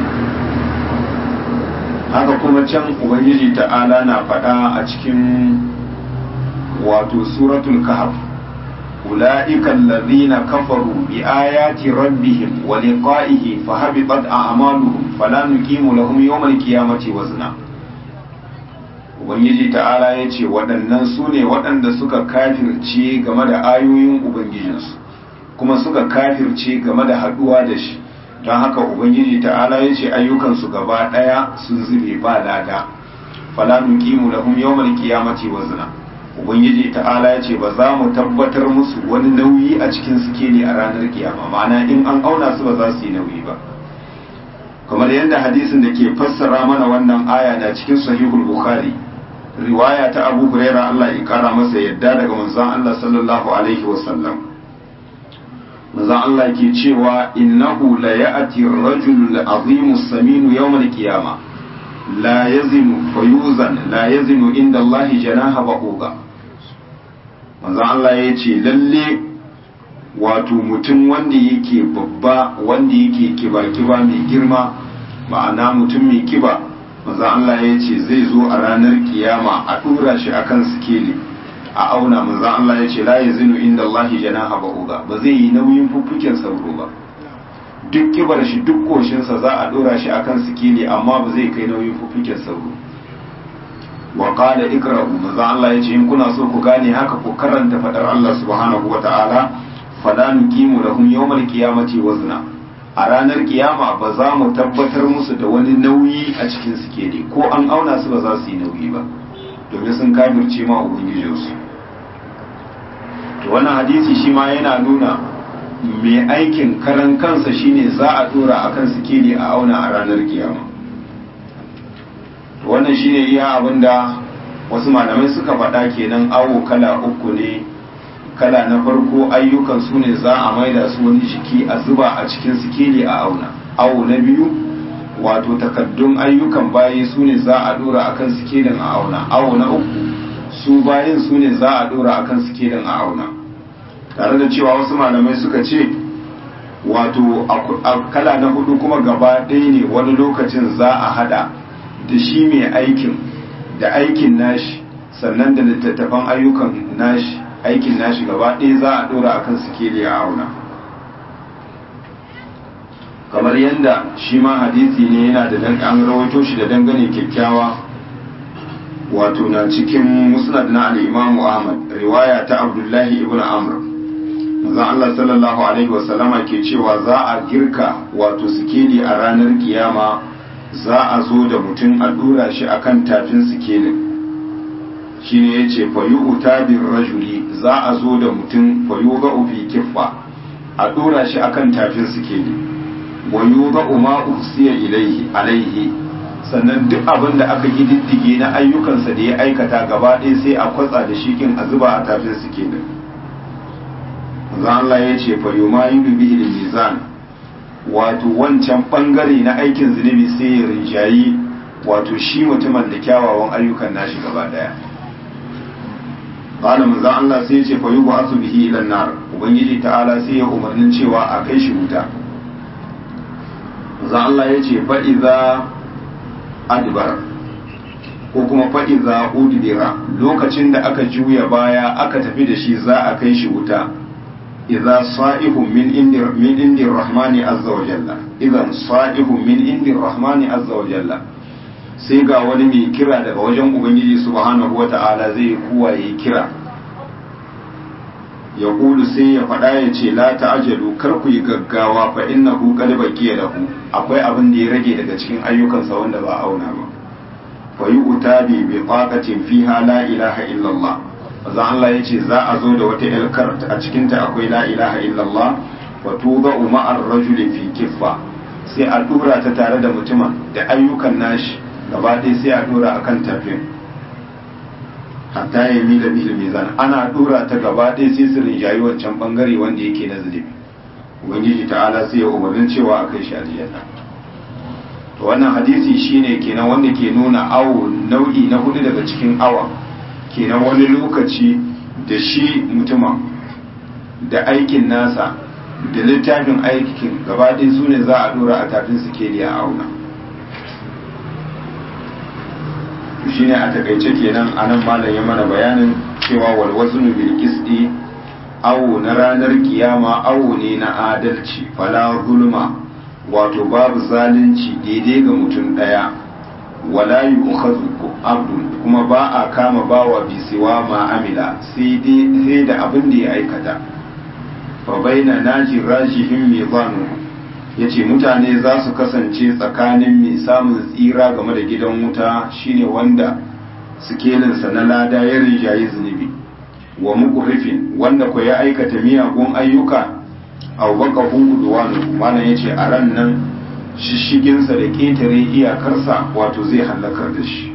haka kuma can ubangiji ta'ala na faɗa a cikin wato suratul kahf أولئك الذين كفروا بآيات ربهم ولقائه فهبطت أعمالهم فلا نقيم لهم يوم القيامة وزنا Ubangiji ta'ala ya ce waɗannan su ne waɗanda suka kafirce game da ayoyin Ubangijinsu kuma suka kafirce game da haɗuwa da shi don haka Ubangiji ta'ala ya ce ayyukansu gaba ɗaya sun zube ba lada fala nuqimu lahum yawmal qiyamati wazna ubangiji ta'ala ya ce ba za mu tabbatar musu wani nauyi a cikin sikeli a ranar kiyama ma'ana in an auna su ba za su yi nauyi ba kamar yadda hadisin da ke fassara mana wannan aya na cikin sahihul bukhari riwaya ta abu huraira Allah ya kara masa yadda daga manzon Allah sallallahu alaihi wasallam manzon Allah ke cewa innahu la ya'ti ar-rajulu al-azimu as-saminu yawm al-qiyamah la yazinu fayuzan la yazinu inda Allah janaha ba'uga manzo Allah ya ce lalle wato mutum wanda yake babba wanda yake kiba-kiba mai girma ma'ana mutum mai kiba manzo Allah ya ce zai zo a ranar kiyama a dora shi akan sikeli a auna manzo Allah ya ce la yazinu inda Allah janaha ba'uga ba zai yi nauyin fuffuken sauro ba duk kibar shi duk koshinsa za a dora shi akan sikeli amma ba zai kai nauyin fuffuken sauro wa qala ikra'u maza Allah yace in kuna so ku gane haka ku karanta fadar Allah subhanahu wa ta'ala fala nuqimu lahum yawmal qiyamati wazna a ranar kiyama ba za mu tabbatar musu da wani nauyi a cikin sikeli ko an auna su ba za su yi nauyi ba domin sun kafirce ma ubangijinsu to wannan hadisi shi ma yana nuna mai aikin karan kansa shine za a dora akan sikeli a auna a ranar kiyama wannan shine iya abinda wasu malamai suka faɗa kenan awo kala uku ne kala na farko ayyukan su ne za a maida su wani jiki a zuba a cikin sikeli a auna awo na biyu wato takaddun ayyukan bayi su ne za a dora akan sikelin a auna awo na uku su bayin su ne za a dora akan sikelin a auna tare da cewa wasu malamai suka ce wato a kala na hudu kuma gaba ɗaya ne wani lokacin za a hada da shi mai aikin da aikin nashi sannan da littattafan ayyukan nashi aikin nashi gaba ɗaya za a ɗora akan sikeli a auna kamar yadda shi ma hadisi ne yana da dan an rawaito shi da dangane kyakkyawa wato na cikin musnad na al-Imam Ahmad riwaya ta Abdullahi ibn Amr manzon Allah sallallahu alaihi wasallama ke cewa za a girka wato sikeli a ranar kiyama za a zo da mutum a dura shi akan tafin sikelin shine yace fa yu'ta bir rajuli za a zo da mutum fa yuga fi kiffa a dora shi akan tafin sikeli wa yuga ma usiya ilaihi alaihi sannan duk abin da aka gididdige na ayyukansa da ya aikata gaba ɗaya sai a kwatsa da shi kin a zuba a tafin sikelin manzo Allah ya ce fa yumayidu bihi mizan wato wancan bangare na aikin zunubi sai ya rinjayi wato shi mutumin da kyawawan ayyukan nashi gaba daya qala manzo Allah sai ya ce fa yub'athu bihi ila nar ubangiji ta'ala sai ya umarnin cewa a kai shi wuta manzo Allah ya ce fa idza adbar ko kuma fa idza udbira lokacin da aka juya baya aka tafi da shi za a kai shi wuta idza sa'ihun min indi min indi rahmani azza wa jalla idan sa'ihun min indi rahmani azza wa jalla sai ga wani mai kira daga wajen ubangiji subhanahu wata'ala zai kuwa yi kira ya kulu sai ya faɗa ya ce la ta'ajalu kar ku yi gaggawa fa innahu qad baqiya lahu akwai abin da ya rage daga cikin ayyukansa wanda ba auna ba fa yu'ta bi biqaqatin fiha la ilaha illallah manzo Allah ya ce za a zo da wata ilkar a cikinta akwai la ilaha illallah wa tuba ma'ar rajuli fi kiffa sai a dura ta tare da mutumin da ayyukan nashi gaba ɗaya sai a dura akan tafin hatta ya mila bil mizan ana dura ta gaba ɗaya sai su rinjayi wancan bangare wanda yake na zulubi ubangiji ta'ala sai ya umarnin cewa a kai shi aljanna to wannan hadisi shine kenan wanda ke nuna awo nau'i na hudu daga cikin awa kenan wani lokaci da shi mutumin da aikin nasa da littafin aikin gabaɗin su ne za a dora a tafin sikeli a auna shi ne a takaice kenan a nan malam ya mana bayanin cewa walwazunu bil qisti awo na ranar kiyama awo ne na adalci fala zulma wato babu zalunci daidai ga mutum ɗaya wala yu'khadhu abdun kuma ba a kama bawa bisiwa ma amila sai dai da abin da ya aikata fa baina naji rajihim mizanu yace mutane za su kasance tsakanin mai samun tsira game da gidan wuta shine wanda sikelinsa na lada ya rinjayi zunubi wa muqrifin wanda ko ya aikata miyagun ayyuka aw baka huduwanu malam yace a ran nan shishiginsa da ƙetare iyakarsa wato zai hallakar da shi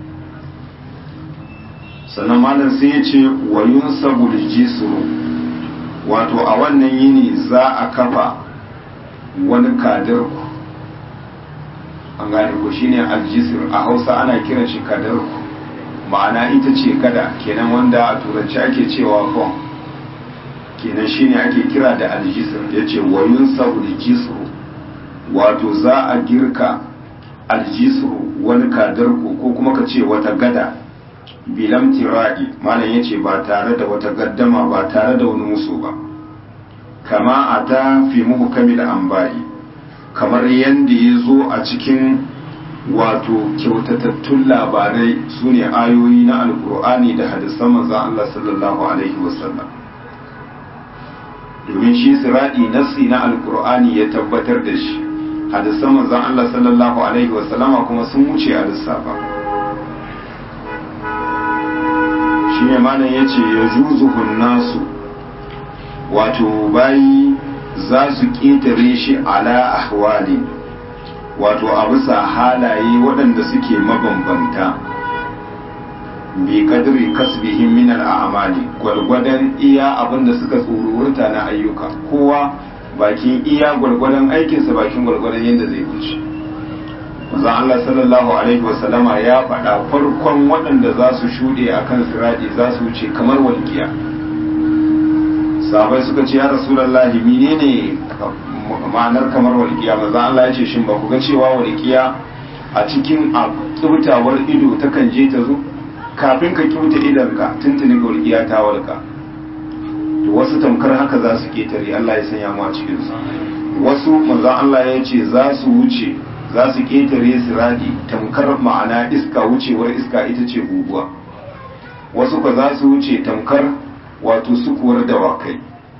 sannan malam sai ya ce wayun sabul jisru wato a wannan yini za a kafa wani kadarku an gane ko shine aljisir a hausa ana kiran shi kadarku ma'ana ita ce kada kenan wanda a turanci ake cewa fon kenan shine ake kira da aljisir ya ce wayun sabul jisru wato za a girka aljisru wani kadarku ko kuma ka ce wata gada bilam tira'i malam yace ba tare da wata gaddama ba tare da wani musu ba kama a ta fi muhukamil amba'i kamar yadda ya zo a cikin wato kyautatattun labarai su ne ayoyi na alkur'ani da hadisan manzan Allah sallallahu alaihi wasallam domin shi siradi nassi na alkur'ani ya tabbatar da shi hadisan manzan Allah sallallahu alaihi wasallama kuma sun wuce a lissafa shi ne malam ya ce ya juzuhun nasu wato bayi za su ƙetare shi ala ahwali wato a bisa halaye waɗanda suke mabambanta bi kadri kasbihim min al'amali gwargwadon iya abin da suka tsururta na ayyuka kowa bakin iya gwargwadon aikinsa bakin gwargwadon yadda zai wuce manzon Allah sallallahu alaihi wasallama ya faɗa farkon waɗanda za su shuɗe a kan siraɗi za su wuce kamar walƙiya sahabai suka ce ya rasulallahi menene ma'anar kamar walƙiya manzon Allah ya ce shin ba ku ga cewa walƙiya a cikin a kyautawar ido takan je ta zo kafin ka kyauta idonka tuntuni walƙiya ta walƙa to wasu tamkar haka za su ketare Allah ya sanya mu a cikin su wasu manzon Allah ya ce za su wuce za su ƙetare siradi tamkar ma'ana iska wucewar iska ita ce guguwa wasu ka za su wuce tamkar wato sukuwar dawakai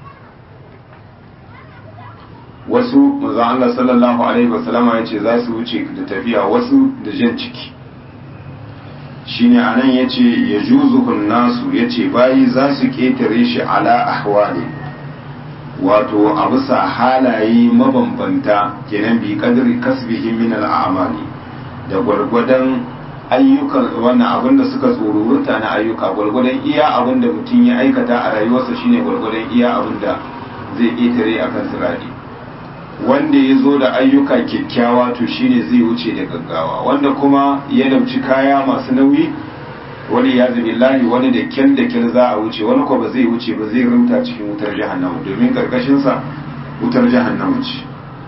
wasu maza Allah sallallahu alaihi wasallama ya ce za su wuce da tafiya wasu da jan ciki shine anan yace yajuzuhun nasu yace bayi za su ketare shi ala ahwali wato a bisa halaye mabambanta kenan bi kadri kasbihi min al'amali da gwargwadon ayyukan wannan abin da suka tsorurta na ayyuka gwargwadon iya abin da mutum ya aikata a rayuwarsa shine gwargwadon iya abin da zai ƙetare a kan sirari wanda ya zo da ayyuka kyakkyawa to shine zai wuce da gaggawa wanda kuma ya dauci kaya masu nauyi wani ya billahi wani da kyan da kyan za a wuce wani ko ba zai wuce ba zai rumta cikin wutar jahannama domin karkashinsa wutar jahannama ce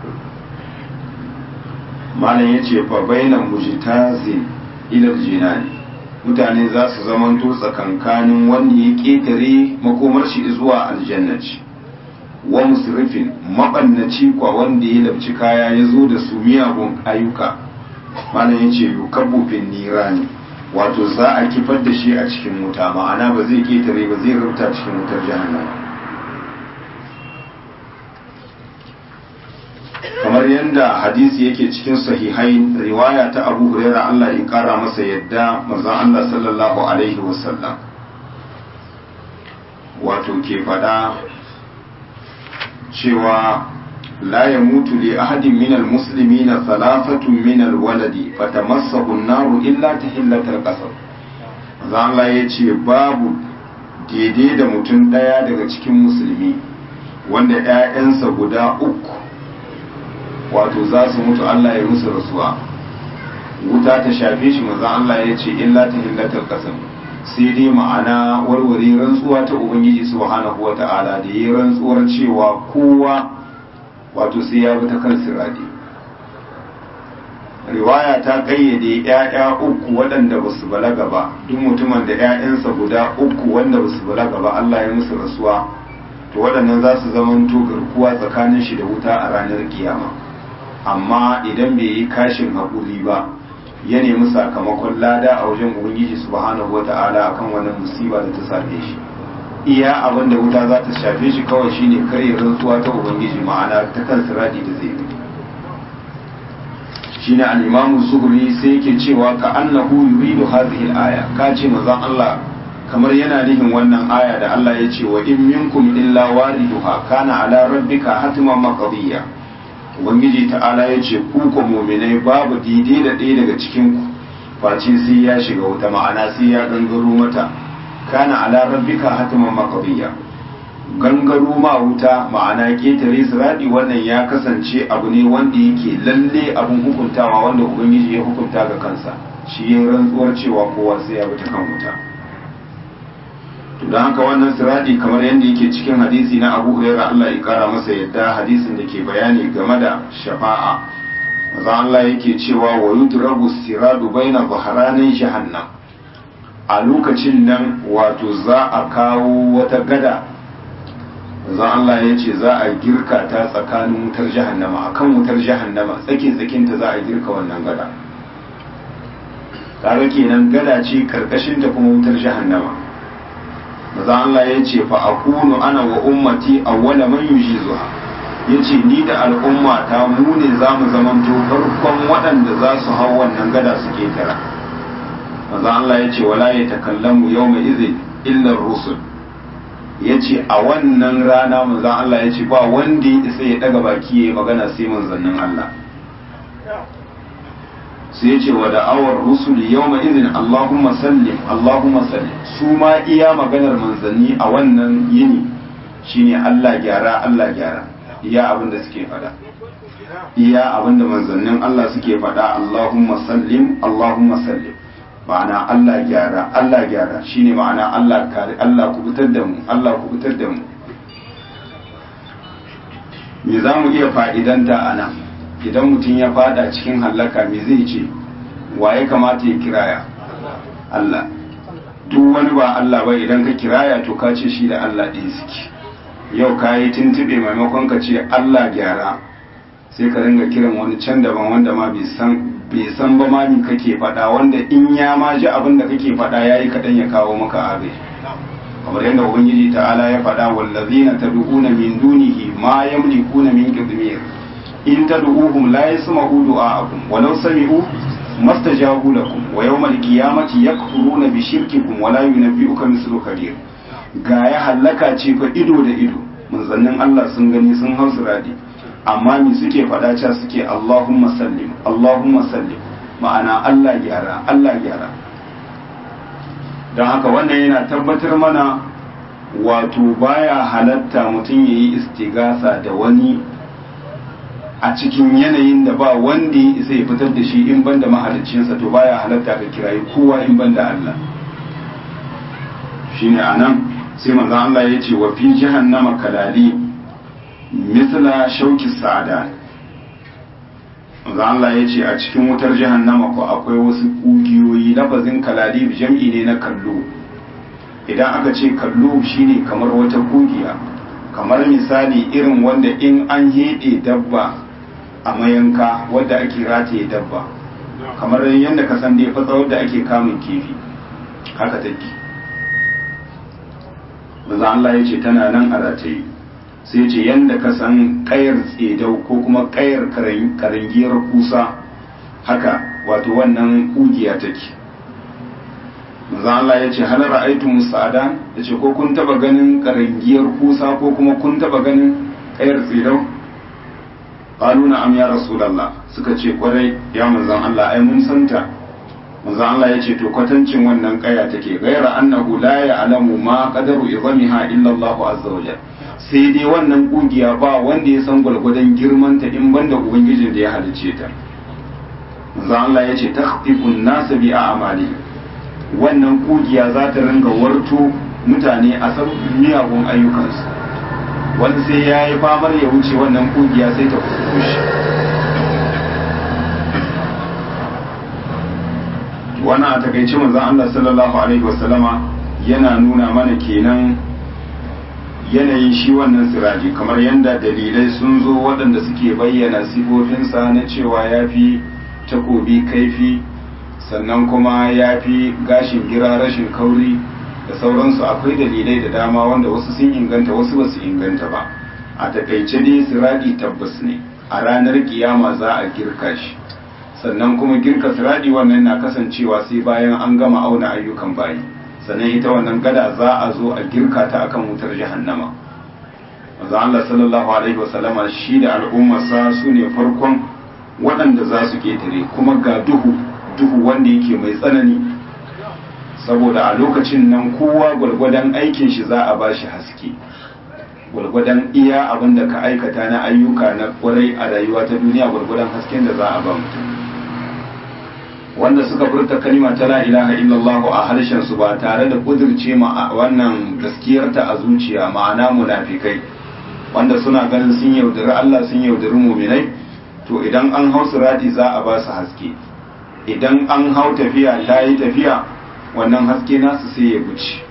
malam ya ce fa bainan mujtazin ilal jinani mutane za su zamanto tsakankanin wanda ya ƙetare makomar shi zuwa aljannaci wa musrifin mabannaci kwa wanda ya labci kaya ya zo da su miyagun ayyuka malam ya ce yukabbu fin nirani wato za a kifar da shi a cikin wuta ma'ana ba zai ƙetare ba zai rubuta cikin wutar jahannama kamar yadda hadisi yake cikin sahihai riwaya ta abu huraira Allah ya kara masa yadda manzon Allah sallallahu alaihi wasallam wato ke fada cewa la ya mutu li ahadin min almuslimin thalathatun min alwaladi fatamassahu an-naru illa tahillatal qasr manzon Allah ya ce babu daidai da mutum daya daga cikin musulmi wanda 'ya'yansa guda uku wato za su mutu Allah ya musu rasuwa wuta ta shafe shi maza Allah ya ce illa ta hillatar kasam sai dai ma'ana warware rantsuwa ta ubangiji subhanahu wata'ala da yi rantsuwar cewa kowa wato sai ya bi ta kan siradi riwaya ta kayyade ‘ya'ya uku waɗanda ba su balaga ba duk mutumin da ‘ya'yansa guda uku wanda ba su balaga ba Allah ya musu rasuwa to waɗannan za su zamanto garkuwa tsakanin shi da wuta a ranar kiyama amma idan bai yi kashin haƙuri ba ya nemi sakamakon lada a wajen ubangiji subhanahu wata'ala akan wannan musiba da ta same shi iya abin da wuta za ta shafe shi kawai shine karya rantsuwa ta ubangiji ma'ana ta kan siradi da zai yi shine al-imamu zuhri sai yake cewa ka annahu yuridu hadhihi al-aya ka ce manzon Allah kamar yana nihin wannan aya da Allah ya ce wa in minkum illa wariduha kana ala rabbika hatman maqdiya ubangiji ta'ala ya ce ku ko muminai babu daidai da ɗaya daga cikin ku face sai ya shiga wuta ma'ana sai ya gangaro mata kana ala rabbika hatiman maqdiya gangaro ma wuta ma'ana ketare siradi wannan ya kasance abu ne wanda yake lalle abun hukuntawa wanda ubangiji ya hukunta ga kansa shi ya rantsuwar cewa kowa sai ya bi ta kan wuta to don haka wannan siradi kamar yadda yake cikin hadisi na abu hurairah Allah ya kara masa yadda hadisin da ke bayani game da shafa'a maza Allah yake cewa wa yudrabu siradu baina zahranin jahannam a lokacin nan wato za a kawo wata gada maza Allah ya ce za a girka ta tsakanin wutar jahannama akan wutar jahannama tsakin tsakinta za a girka wannan gada kaga kenan gada ce karkashin ta kuma wutar jahannama maza Allah ya ce fa akunu ana wa ummati awwala man yujizuha yace ni da al'umma ta mu ne zamu zamanto farkon waɗanda za su hau wannan gada su ketara maza Allah ya ce wala ya takallamu yawma idhin illa rusul yace a wannan rana maza Allah ya ce ba wanda ya isa ya daga baki ya magana sai manzannin Allah sai ya ce wa da'awar rusul yawma idhin Allahumma sallim Allahumma sallim su ma iya maganar manzanni a wannan yini shine Allah gyara Allah gyara iya abin da suke fada iya abin da manzannin Allah suke fada Allahumma sallim Allahumma sallim ma'ana Allah gyara Allah gyara shine ma'ana Allah kare Allah kubutar da mu Allah kubutar da mu me za mu iya fa'idanta a nan idan mutum ya fada cikin hallaka me zai ce wa ya kamata ya kiraya Allah duk wani ba Allah ba idan ka kiraya to ka ce shi da Allah ɗin suke yau ka yi tuntube maimakon ka ce Allah gyara sai ka ringa kiran wani can daban wanda ma bai san ba ma ni kake faɗa wanda in ya ma ji abin da kake faɗa ya yi kaɗan ya kawo maka agaji kamar yadda ubangiji ta'ala ya faɗa wallazina tad'una min dunihi ma yamlikuna min qidmir in tad'uhum la yasma'u du'a'akum walau sami'u mastajabu lakum wa yawmal qiyamati yakfuruna bi shirkikum wa la yunabbi'uka mislu khabir ga ya hallaka ce fa ido da ido manzannin Allah sun gani sun hausu radi amma mi suke faɗa ca suke Allahumma sallim Allahumma sallim ma'ana Allah gyara Allah gyara don haka wannan yana tabbatar mana wato baya halatta mutum ya yi istigasa da wani a cikin yanayin da ba wanda ya isa ya fitar da shi in banda mahaliccinsa to baya halatta ka kirayi kowa in banda Allah shine anan sai manzon Allah ya ce wa fi jahannama kalali misla shauki sa'ada manzon Allah ya ce a cikin wutar jahannama ko akwai wasu kugiyoyi lafazin kalali jam'i ne na kallo idan aka ce kallo shine kamar wata kugiya kamar misali irin wanda in an heɗe dabba a mayanka wadda ake rataye dabba kamar yadda ka san dai fatsa wadda ake kamun kifi haka take maza Allah ya ce tana nan a rataye sai ce yadda ka san kayar tsedau ko kuma kayar karangiyar kusa haka wato wannan kugiya take maza Allah ya ce hal ra'aytu musa'adan ya ce ko kun taba ganin karangiyar kusa ko kuma kun taba ganin kayar tsedau qalu na'am ya rasulullah suka ce kwarai ya manzon Allah ai mun santa manzon Allah ya ce to kwatancin wannan kaya take gaira annahu la ya'lamu ma qadaru izamiha illa Allah azza wajal sai dai wannan kugiya ba wanda ya san gwalgwadon girman ta in banda ubangijin da ya halice ta manzon Allah ya ce takhtifun nas bi a'mali wannan kugiya za ta ringa warto mutane a sabbin miyagun ayyukansu wani sai ya yi famar ya wuce wannan kugiya sai ta kushe wannan a takaice manzon Allah sallallahu alaihi wasallama yana nuna mana kenan yanayin shi wannan siraji kamar yadda dalilai sun zo waɗanda suke bayyana sifofinsa na cewa ya fi takobi kaifi sannan kuma ya fi gashin gira rashin kauri da sauransu akwai dalilai da dama wanda wasu sun inganta wasu ba su inganta ba a takaice dai siradi tabbas ne a ranar kiyama za a girka shi sannan kuma girka siradi wannan na kasancewa sai bayan an gama auna ayyukan bayi sannan ita wannan gada za a zo a girka ta akan wutar jahannama manzo Allah sallallahu alaihi wasallama shi da al'ummarsa su ne farkon waɗanda za su ketare kuma ga duhu duhu wanda yake mai tsanani saboda a lokacin nan kowa gwargwadon aikin shi za a bashi haske gwargwadon iya abin da ka aikata na ayyuka na kwarai a rayuwa ta duniya gwargwadon hasken da za a ba mutum wanda suka furta kalima ta la ilaha illallah a harshen su ba tare da kudirce ma wannan gaskiyarta a zuciya ma'ana munafikai wanda suna ganin sun yaudari Allah sun yaudari muminai to idan an hau sirati za a ba su haske idan an hau tafiya ta yi tafiya wannan haske nasu sai ya guci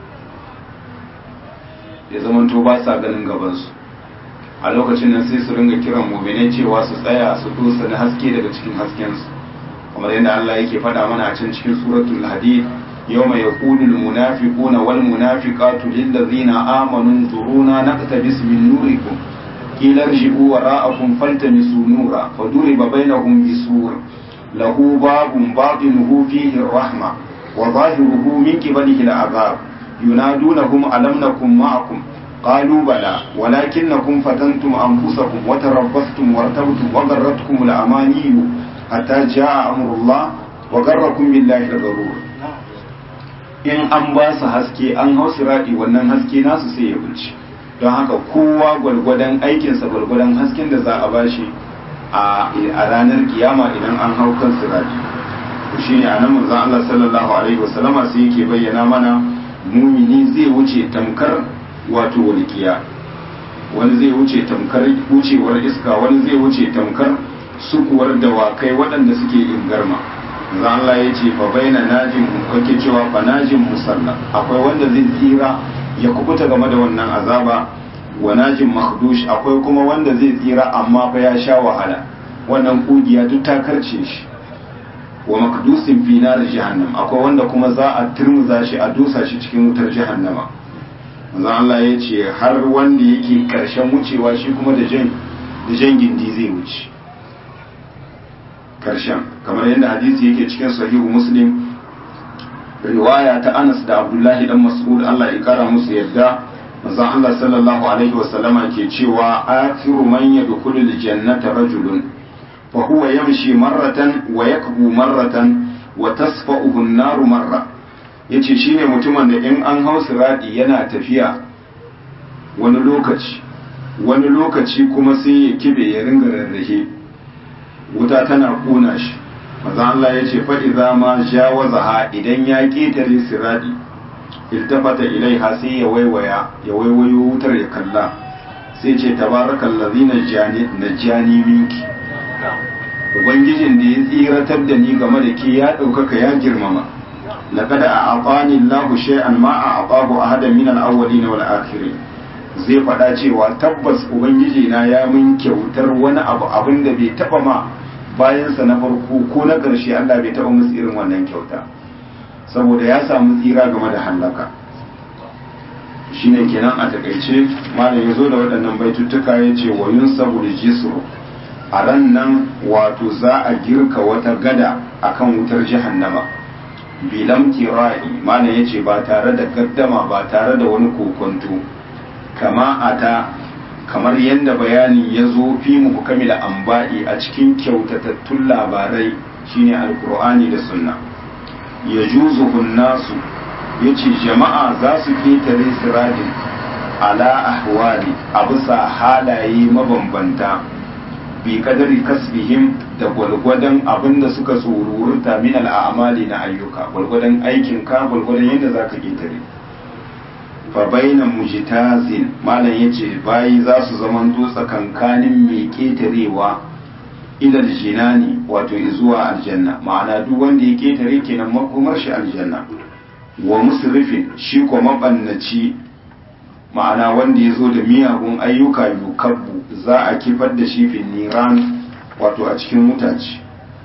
ya zamanto ba sa ganin gabansu a lokacin nan sai su ringa kiran muminai cewa su tsaya su dosa na haske daga cikin haskensu kamar yadda Allah yake faɗa mana a can cikin suratul hadid yawma yaqulu al munafiquna wal munafiqatu lil ladzina amanu zuruna naqtabis min nurikum qila irji'u wara'akum faltamisu nura faduriba bainahum bisur lahu babun batinuhu fihi ar-rahma wa zahiruhu min qibalihi al-'adab yunadunahum alam nakum ma'akum قالوا بلى ولكنكم فتنتم أنفسكم وتربصتم وارتبتم وغرتكم الأماني حتى جاء أمر الله وغركم بالله الغرور in an ba su haske an hau siradi wannan haske nasu sai ya wuce don haka kowa gwalgwadon aikinsa gwalgwadon hasken da za a bashi a ranar kiyama idan an hau kan siradi shi ne a nan manzon Allah sallallahu alaihi wasallama sai yake bayyana mana mumini zai wuce tamkar wato walƙiya wani zai wuce tamkar wucewar iska wani zai wuce tamkar sukuwar dawakai waɗanda suke ingarma za Allah ya ce fa baina najin kake cewa fa najin musalla akwai wanda zai tsira ya kubuta game da wannan azaba wa najin makhdush akwai kuma wanda zai tsira amma fa ya sha wahala wannan kugiya duk ta karce shi wa makdusin fi nar jahannam akwai wanda kuma za a turmuza shi a dusa shi cikin wutar jahannama manzo Allah ya ce har wanda yake karshen wucewa shi kuma da jan da jan gindi zai wuce karshen kamar yadda hadisi yake cikin sahihu muslim riwaya ta Anas da Abdullahi dan Mas'ud Allah ya kara musu yadda manzon Allah sallallahu alaihi wasallama ke cewa akhiru man yadkhulu aljannata rajulun fa huwa yamshi marratan wa yakbu marratan wa tasfa'uhu an-naru marra yace shine mutumin da in an hau siradi yana tafiya wani lokaci wani lokaci kuma sai ya kibe ya ringa rarrahe wuta tana kuna shi maza Allah ya ce fa'iza ma jawazaha idan ya ƙetare siradi iltafata ilaiha sai ya waiwaya ya waiwayo wutar ya kalla sai ce tabarakan lazina na jani minki ubangijin da ya tsiratar da ni game da ke ya ɗaukaka ya girmama لقد أعطاني الله شيئا ما أعطاه أحدا من الأولين والآخرين zai faɗa cewa tabbas ubangiji na ya min kyautar wani abu abin da bai taɓa ma bayansa na farko ko na ƙarshe Allah bai taɓa musu irin wannan kyauta saboda ya samu tsira game da hallaka shine kenan a takaice malam ya zo da waɗannan baituttuka ya ce wa yun saboda jisru a ran nan wato za a girka wata gada akan wutar jahannama bilam tira'i malam ya ce ba tare da gaddama ba tare da wani kokonto kama ata kamar yadda bayani ya zo fi muku kamila amba'i a cikin kyautatattun labarai shine alkur'ani da sunna ya juzu nasu ya ce jama'a za su ketare siradin ala ahwali a bisa halaye mabambanta bi kadari kasbihim da gwalgwadon abin da suka tsorurta min al'amali na ayyuka gwalgwadon aikinka gwalgwadon yadda za ka ketare fa baina mujtazin malam yace bayi za su zamanto tsakankanin mai ketarewa ilal jinani wato zuwa aljanna ma'ana duk wanda ya ketare kenan makomar shi aljanna wa musrifin shi ko mabannaci ma'ana wanda ya zo da miyagun ayyuka yukabbu za a kifar da shi fin niran wato a cikin mutaci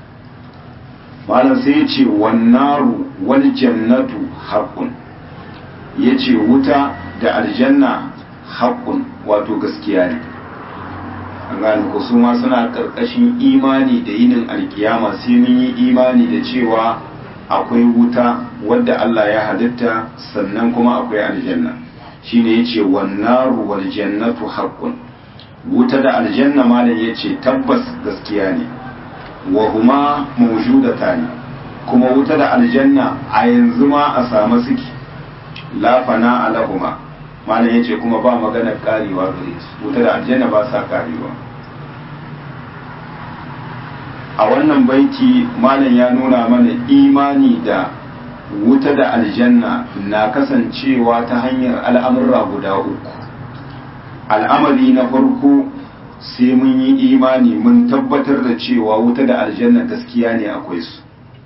malam sai ya ce wannaru wal jannatu haqqun ya ce wuta da aljanna haƙƙun wato gaskiya ne an gane ko su ma suna ƙarƙashin imani da yinin alkiyama sai mun yi imani da cewa akwai wuta wadda Allah ya halitta sannan kuma akwai aljanna shine yace wannaru wal jannatu haqqun wuta da aljanna malam yace tabbas gaskiya ne wa huma mawjudatani kuma wuta da aljanna a yanzu ma a samu suke la fana alahuma malam yace kuma ba magana karewa gare su wuta da aljanna ba sa karewa a wannan baiti malam ya nuna mana imani da wuta da aljanna na kasancewa ta hanyar al'amurra guda uku al'amari na farko sai mun yi imani mun tabbatar da cewa wuta da aljanna gaskiya ne akwai su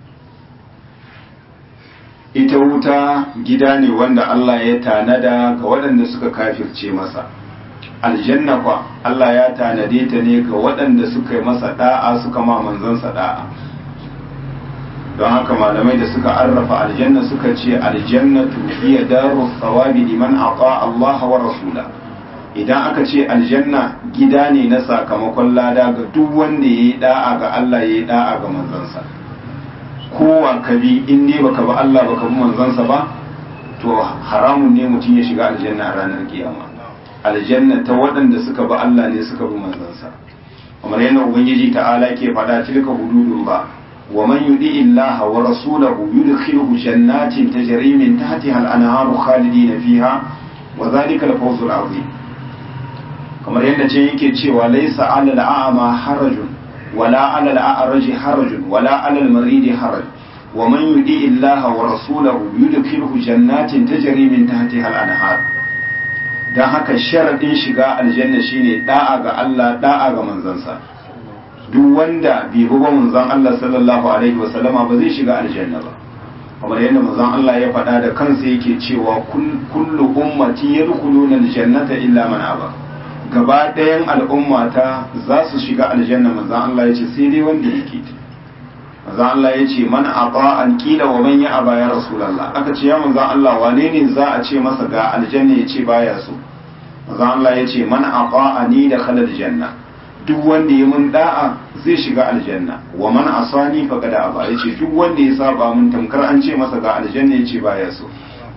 ita wuta gida ne wanda Allah ya tanada ga waɗanda suka kafirce masa aljanna kwa Allah ya tanade ta ne ga waɗanda suka yi masa da'a suka ma manzansa da'a don haka malamai da suka arrafa aljanna suka ce aljannatu hiya daru thawabi liman aqa Allah wa rasula idan aka ce aljanna gida ne na sakamakon lada ga duk wanda yayi da'a ga Allah yayi da'a ga manzansa kowa ka bi in ne baka ba Allah baka bi manzansa ba to haramun ne mutum ya shiga aljanna a ranar kiyama aljanna ta waɗanda suka bi Allah ne suka bi manzansa kamar yana ubangiji ta'ala ke faɗa tilka hududun ba wa man yudi illaha wa rasulahu yudkhiluhu jannatin tajri min tahtiha al-anharu khalidina fiha wa dhalika al-fawz al-azim kamar yadda ce yake cewa laysa 'ala al-a'ma harajun ولا على الأعرج حرج ولا على المريض حرج ومن يطيع الله ورسوله يدخله جنات تجري من تحتها الأنهار dan haka sharaɗin shiga aljanna shine da'a ga Allah da'a ga manzansa duk wanda bai bi ba manzon Allah sallallahu alaihi wasallama ba zai shiga aljanna ba kamar yadda manzon Allah ya faɗa da kansa yake cewa kullu ummati yadkhuluna aljannata illa man aba gaba ɗayan al'ummata za su shiga aljanna manzan Allah ya ce sai dai wanda yake manzan Allah ya ce man aba an kila wa man ya aba ya rasulallah aka ce ya manzan Allah wane ne za a ce masa ga aljanna ya ce baya so manzan Allah ya ce man aba ani da khalal janna duk wanda ya mun da'a zai shiga aljanna wa man asani faqad aba yace duk wanda ya saba mun tamkar an ce masa ga aljanna yace baya so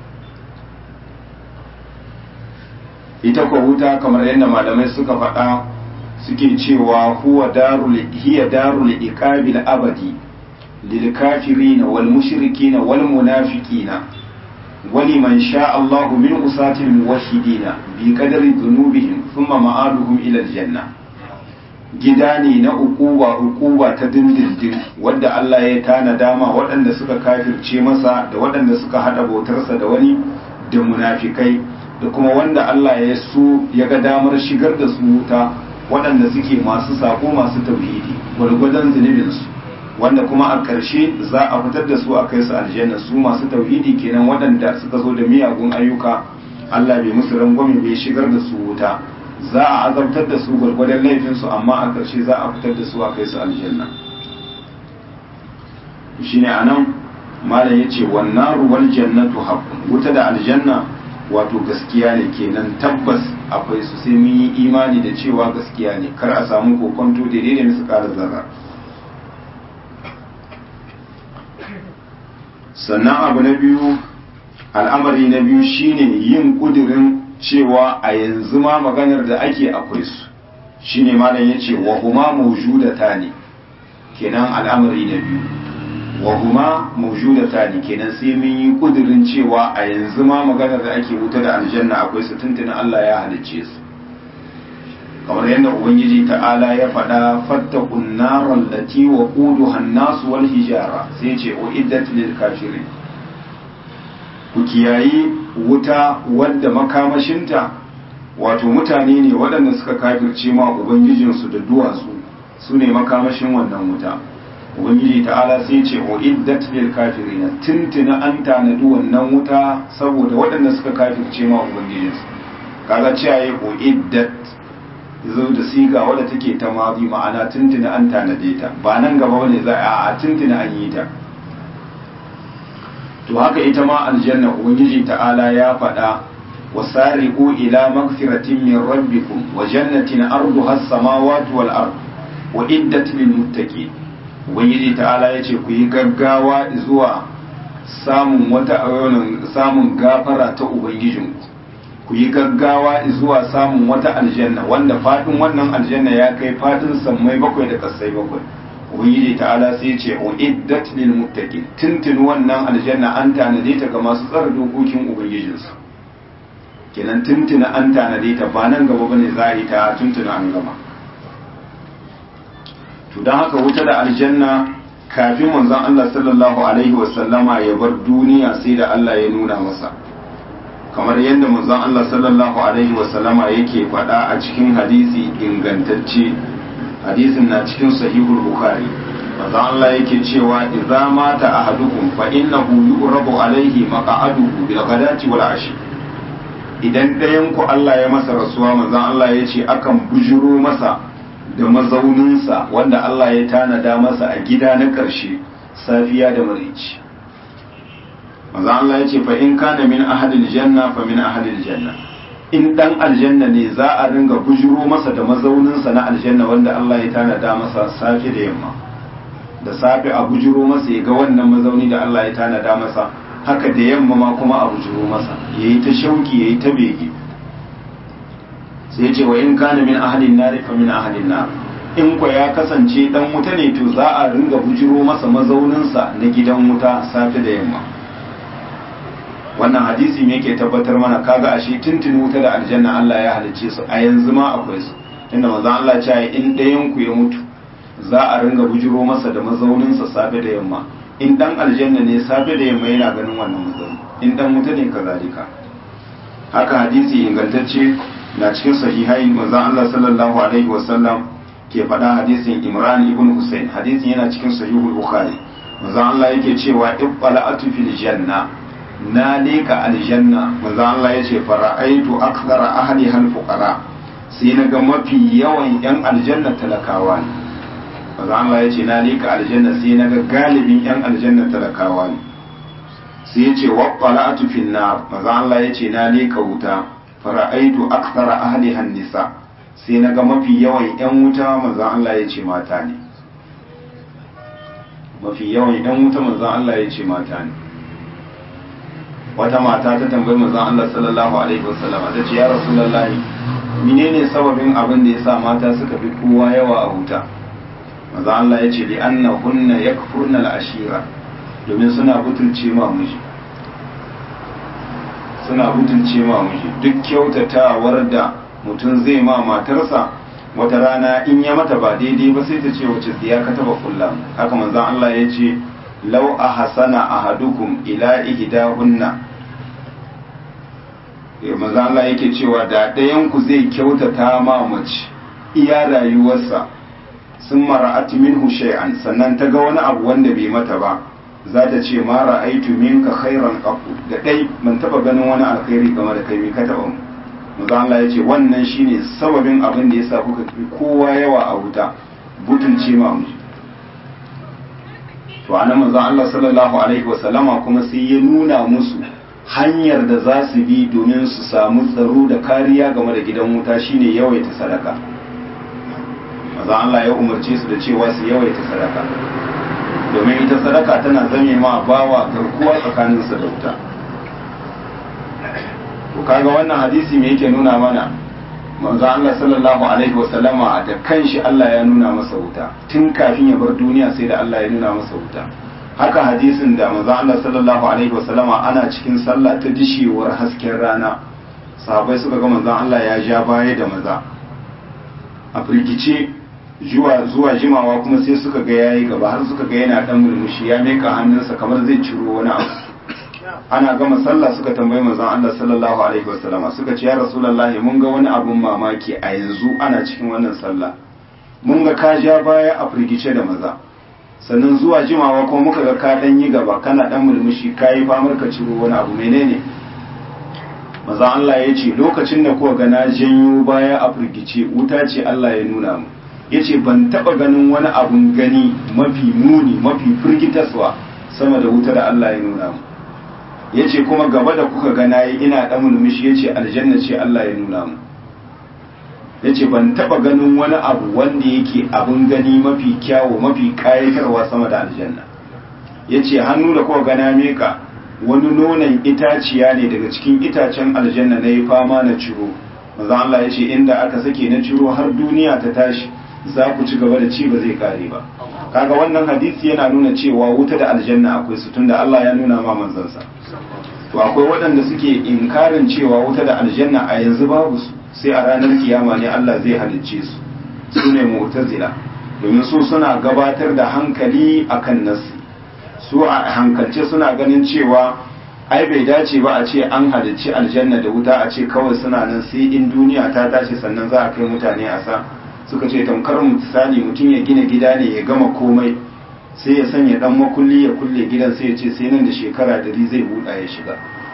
ita ko wuta kamar yadda malamai suka faɗa suke cewa huwa darul hiya darul iqabil abadi lil kafirin wal mushrikin wal munafiqin ولمن شاء الله من أساة الموحدين بقدر ذنوبهم ثم مآلهم إلى الجنة gidani na ukuba ukuba ta dindindin wadda Allah ya tana dama waɗanda suka kafirce masa da waɗanda suka haɗa bautarsa da wani da munafikai da kuma wanda Allah ya so ya ga damar shigar da su wuta waɗanda suke masu sako masu tauhidi gwargwadon zunubinsu wanda kuma a ƙarshe za a fitar da su a kai su aljanna su masu tauhidi kenan waɗanda suka zo da miyagun ayyuka Allah bai musu rangwame bai shigar da su wuta za a azabtar da su gwargwadon laifinsu amma a ƙarshe za a fitar da su a kai su aljanna shine anan malam yace wannan ruwal jannatu haqqun wuta da aljanna wato gaskiya ne kenan tabbas akwai su sai mun yi imani da cewa gaskiya ne kar a samu kokonto daidai da musu ƙara zarra sannan abu na biyu al'amari na biyu shine yin kudirin cewa a yanzu ma maganar da ake akwai su shine malam yace wa huma mawjudata ne kenan al'amari na biyu wa huma mawjudata ne kenan sai mun yi kudirin cewa a yanzu ma maganar da ake wuta da aljanna akwai su tuntuni Allah ya halicce su kamar yadda ubangiji ta'ala ya faɗa fattakun naran lati wa quduha an-nas wal hijara sai ce uiddat lil kafirin ku kiyayi wuta wadda makamashinta wato mutane ne waɗanda suka kafirce ma ubangijinsu da duwatsu su ne makamashin wannan wuta ubangiji ta'ala sai ce uiddat lil kafirin tuntuna an tanadi wannan wuta saboda waɗanda suka kafirce ma ubangijinsu kaga cewa ya uiddat zo da siga wadda take ta mazi ma'ana tuntuna an tanade ta ba nan gaba wani za a tuntuna an yi ta to haka ita ma aljanna ubangiji ta'ala ya faɗa wasari'u ila magfiratin min rabbikum wa jannatin arduha as-samawati wal ard wa iddat lil muttaqin ubangiji ta'ala yace ku yi gaggawa zuwa samun wata samun gafara ta ubangijinku ku yi gaggawa zuwa samun wata aljanna wanda fadin wannan aljanna ya kai fadin sammai bakwai da kasai bakwai ubangiji ta'ala sai ce uiddat lil muttaqin tuntun wannan aljanna an tanade ta ga masu tsara dokokin ubangijinsu kenan tuntuna an tanade ta ba nan gaba bane za a yi ta tuntuna an gama to dan haka wuta da aljanna kafin manzon Allah sallallahu alaihi wasallama ya bar duniya sai da Allah ya nuna masa kamar yadda manzon Allah sallallahu alaihi wasallama yake faɗa a cikin hadisi ingantacce hadisin na cikin sahihul bukhari manzon Allah yake cewa idza mata ahadukum fa innahu yu'rabu alaihi maq'aduhu bil ghadati wal ashi idan ɗayan ku Allah ya masa rasuwa manzon Allah ya ce akan bujuro masa da mazauninsa wanda Allah ya tanada masa a gida na ƙarshe safiya da marici manzo Allah ya ce fa in kana min ahadil janna fa min ahadil janna in dan aljanna ne za a ringa bujuro masa da mazauninsa na aljanna wanda Allah ya tanada masa safe da yamma da safe a bujuro masa ya ga wannan mazauni da Allah ya tanada masa haka da yamma ma kuma a bujuro masa yayi ta shauki yayi ta bege sai ya ce wa in kana min ahadin nar fa min ahadin nar in kwa ya kasance dan wuta ne to za a ringa bujuro masa mazauninsa na gidan wuta safe da yamma wannan hadisi me yake tabbatar mana kaga ashe tuntuni wuta da aljanna Allah ya halicce su a yanzu ma akwai su tunda manzon Allah ya ce in ɗayan ku ya mutu za a ringa bujiro masa da mazaunin sa safe da yamma in dan aljanna ne safe da yamma yana ganin wannan mazauni in dan wuta ne kazalika haka hadisi ingantacce na cikin sahihai manzon Allah sallallahu alaihi wasallam ke faɗa hadisin Imran ibn Hussein hadisin yana cikin sahihul Bukhari manzon Allah yake cewa ibbala'atu fil janna na leka aljanna manzo Allah ya ce fara'aitu akthara ahli hal fuqara sai na ga mafi yawan yan aljanna talakawa ne manzo Allah ya ce na leka aljanna sai na ga galibin yan aljanna talakawa ne sai ya ce waqala'atu fin nar manzo Allah ya ce na leka wuta fara'aitu akthara ahli han nisa sai na ga mafi yawan 'yan wuta manzan Allah ya ce mata ne mafi yawan 'yan wuta manzan Allah ya ce mata ne wata mata ta tambayi manzan Allah sallallahu alaihi wasallam ta ce ya rasulullahi menene sababin abin da yasa mata suka fi kowa yawa a wuta manzan Allah ya ce li annahunna yakfurna al-ashira domin suna butulce ma miji suna butulce ma miji duk kyautatawar da mutum zai ma matarsa wata rana in ya mata ba daidai ba sai ta ce wace tsiya ka taba kulla haka manzon Allah ya ce law ahsana ahadukum ila ihdahunna eh manzon Allah yake cewa da ɗayan ku zai kyautata ma mace iya rayuwarsa sun mara'at minhu shay'an sannan ta ga wani abu wanda bai mata ba za ta ce ma ra'aitu minka khairan qattu da dai ban taba ganin wani alkhairi game da kai me ka taba mu manzo Allah ya ce wannan shine sababin abin da yasa kuka fi kowa yawa a wuta butulce ma mu to anan manzo Allah sallallahu alaihi wasallama kuma sai ya nuna musu hanyar da za su bi domin su samu tsaro da kariya game da gidan wuta shine yawaita sadaka manzo Allah ya umarce su da cewa su yawaita sadaka domin ita sadaka tana zame ma bawa garkuwa tsakaninsa da wuta to kaga wannan hadisi me yake nuna mana manzo Allah sallallahu alaihi wasallama da kanshi Allah ya nuna masa wuta tun kafin ya bar duniya sai da Allah ya nuna masa wuta haka hadisin da manzo Allah sallallahu alaihi wasallama ana cikin sallah ta dishewar hasken rana sahabbai suka ga manzo Allah ya ja baya da maza a firgice zuwa zuwa jimawa kuma sai suka ga yayi gaba har suka ga yana dan murmushi ya meka hannunsa kamar zai ciro wani abu ana gama sallah suka tambayi manzon Allah sallallahu alaihi wasallama suka ce ya rasulullahi mun ga wani abun mamaki a yanzu ana cikin wannan sallah mun ga ka ja baya a firgice da maza sannan zuwa jimawa kuma muka ga ka dan yi gaba kana dan murmushi kayi famar ka ciro wani abu menene manzon Allah ya ce lokacin da kuka ga na janyo baya a firgice wuta ce Allah ya nuna mu yace ban taba ganin wani abun gani mafi muni mafi firgitaswa sama da wuta da Allah ya nuna mu ya ce kuma gaba da kuka gana yi ina ɗan mulmishi ya ce aljanna ce Allah ya nuna mu ya ce ban taɓa ganin wani abu wanda yake abin gani mafi kyawu mafi ƙayatarwa sama da aljanna ya ce hannu da kuka gana meka wani nonon itaciya ne daga cikin itacen aljanna na yi fama na ciro maza Allah ya ce inda aka sake na ciro har duniya ta tashi za ku ci gaba da ci ba zai kare ba kaga wannan hadisi yana nuna cewa wuta da aljanna akwai su tunda Allah ya nuna ma manzansa to akwai waɗanda suke inkarin cewa wuta da aljanna a yanzu babu su sai a ranar kiyama ne Allah zai halicce su su ne mu'tazila domin su suna gabatar da hankali akan nasi su a hankalce suna ganin cewa ai bai dace ba a ce an halicci aljanna da wuta a ce kawai suna nan sai in duniya ta tashi sannan za a kai mutane a sa suka ce tamkar misali mutum ya gina gida ne ya gama komai sai ya sanya dan makulli ya kulle gidan sai ya ce sai nan da shekara dari zai buɗa ya shiga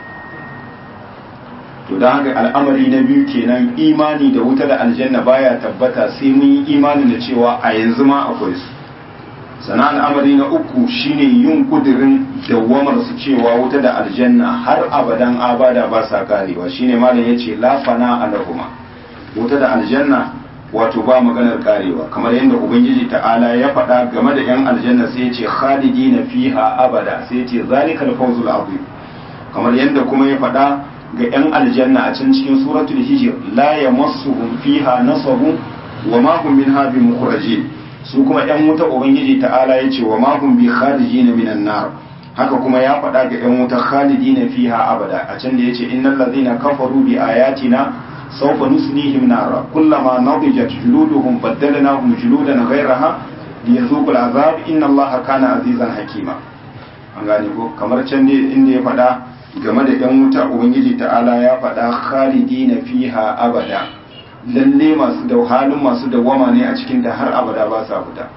to don haka al'amari na biyu kenan imani da wuta da aljanna baya tabbata sai mun yi imani da cewa a yanzu ma akwai su sana al'amari na uku shine yin kudirin dawwamar su cewa wuta da aljanna har abadan abada ba sa karewa shine malam yace la fana alahuma wuta da aljanna wato ba maganar karewa kamar yadda ubangiji ta'ala ya faɗa game da yan aljanna sai ya ce khalidina fiha abada sai ya ce zalikal fawzul azim kamar yadda kuma ya faɗa ga yan aljanna a can cikin suratul hijr la yamassuhum fiha nasabun wa ma hum minha bimukhrajin su kuma yan wuta ubangiji ta'ala ya ce wa ma hum bi kharijina minan nar haka kuma ya faɗa ga yan wuta khalidina fiha abada a can da yace innal ladhina kafaru bi ayatina سوف نسليهم نارا كلما نضجت جلودهم بدلناهم جلودا غيرها ليذوقوا العذاب إن الله كان عزيزا حكيما an gane ko kamar can ne inda ya faɗa game da ‘yan wuta ubangiji ta'ala ya faɗa khalidi na fiha abada lalle masu da halin masu dawwama ne a cikin da har abada ba sa fita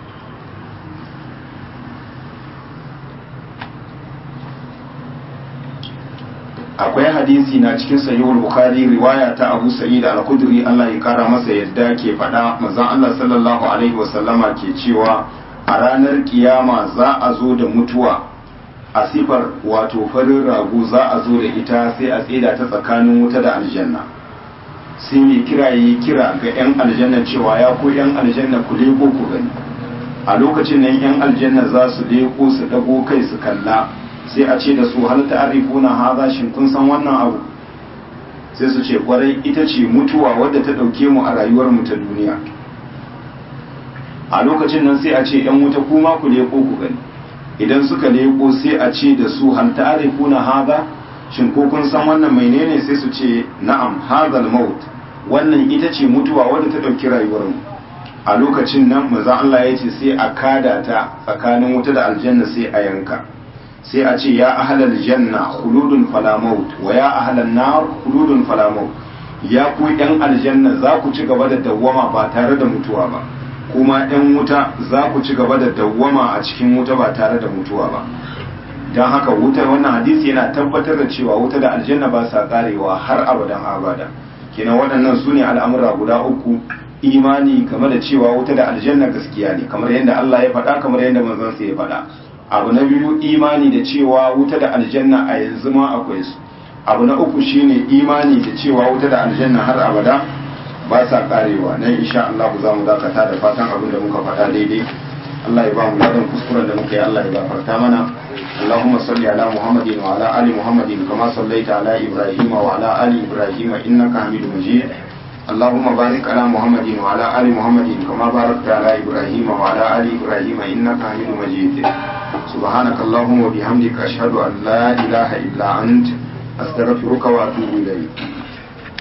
akwai hadisi na cikin sahihul bukhari riwaya ta abu sa'id al-khudri Allah ya kara masa yadda ke faɗa manzon Allah sallallahu alaihi wasallama ke cewa a ranar kiyama za a zo da mutuwa a sifar wato farin rago za a zo da ita sai a tsida ta tsakanin wuta da aljanna sai mai kira yi kira ga 'yan aljanna cewa ya ko 'yan aljanna ku leko ku gani a lokacin nan 'yan aljanna za su leko su dago kai su kalla sai a ce da su hal ta'rifuna hadha shin kun san wannan abu sai su ce kwarai ita ce mutuwa wadda ta dauke mu a rayuwar mu ta duniya a lokacin nan sai a ce 'yan wuta kuma ku leko ku gani idan suka leko sai a ce da su hal ta'rifuna hadha shin ko kun san wannan menene sai su ce na'am hadal maut wannan ita ce mutuwa wadda ta dauki rayuwar mu a lokacin nan manzo Allah ya ce sai a kada ta tsakanin wuta da aljanna sai a yanka sai a ce ya ahlal janna khuludun fala maut wa ya ahlan nar khuludun fala maut ya ku yan aljanna za ku ci gaba da dawwama ba tare da mutuwa ba kuma yan wuta za ku ci gaba da dawwama a cikin wuta ba tare da mutuwa ba don haka wutar wannan hadisi yana tabbatar da cewa wuta da aljanna ba sa karewa har abadan abada kenan waɗannan su ne al'amura guda uku imani game da cewa wuta da aljanna gaskiya ne kamar yadda Allah ya faɗa kamar yadda manzon sa ya faɗa abu na biyu imani da cewa wuta da aljanna a yanzu ma akwai su abu na uku shine imani da cewa wuta da aljanna har abada ba sa karewa nan insha Allah za mu dakata da fatan abin da muka faɗa daidai Allah ya ba mu ladan kuskuren da muka yi Allah ya gafarta mana اللهم صل على محمد وعلى آل محمد كما صليت على إبراهيم وعلى آل إبراهيم إنك حميد مجيد اللهم بارك على محمد وعلى آل محمد كما باركت على إبراهيم وعلى آل إبراهيم إنك حميد مجيد سبحانك اللهم وبحمدك أشهد أن لا إله إلا أنت أستغفرك وأتوب إليك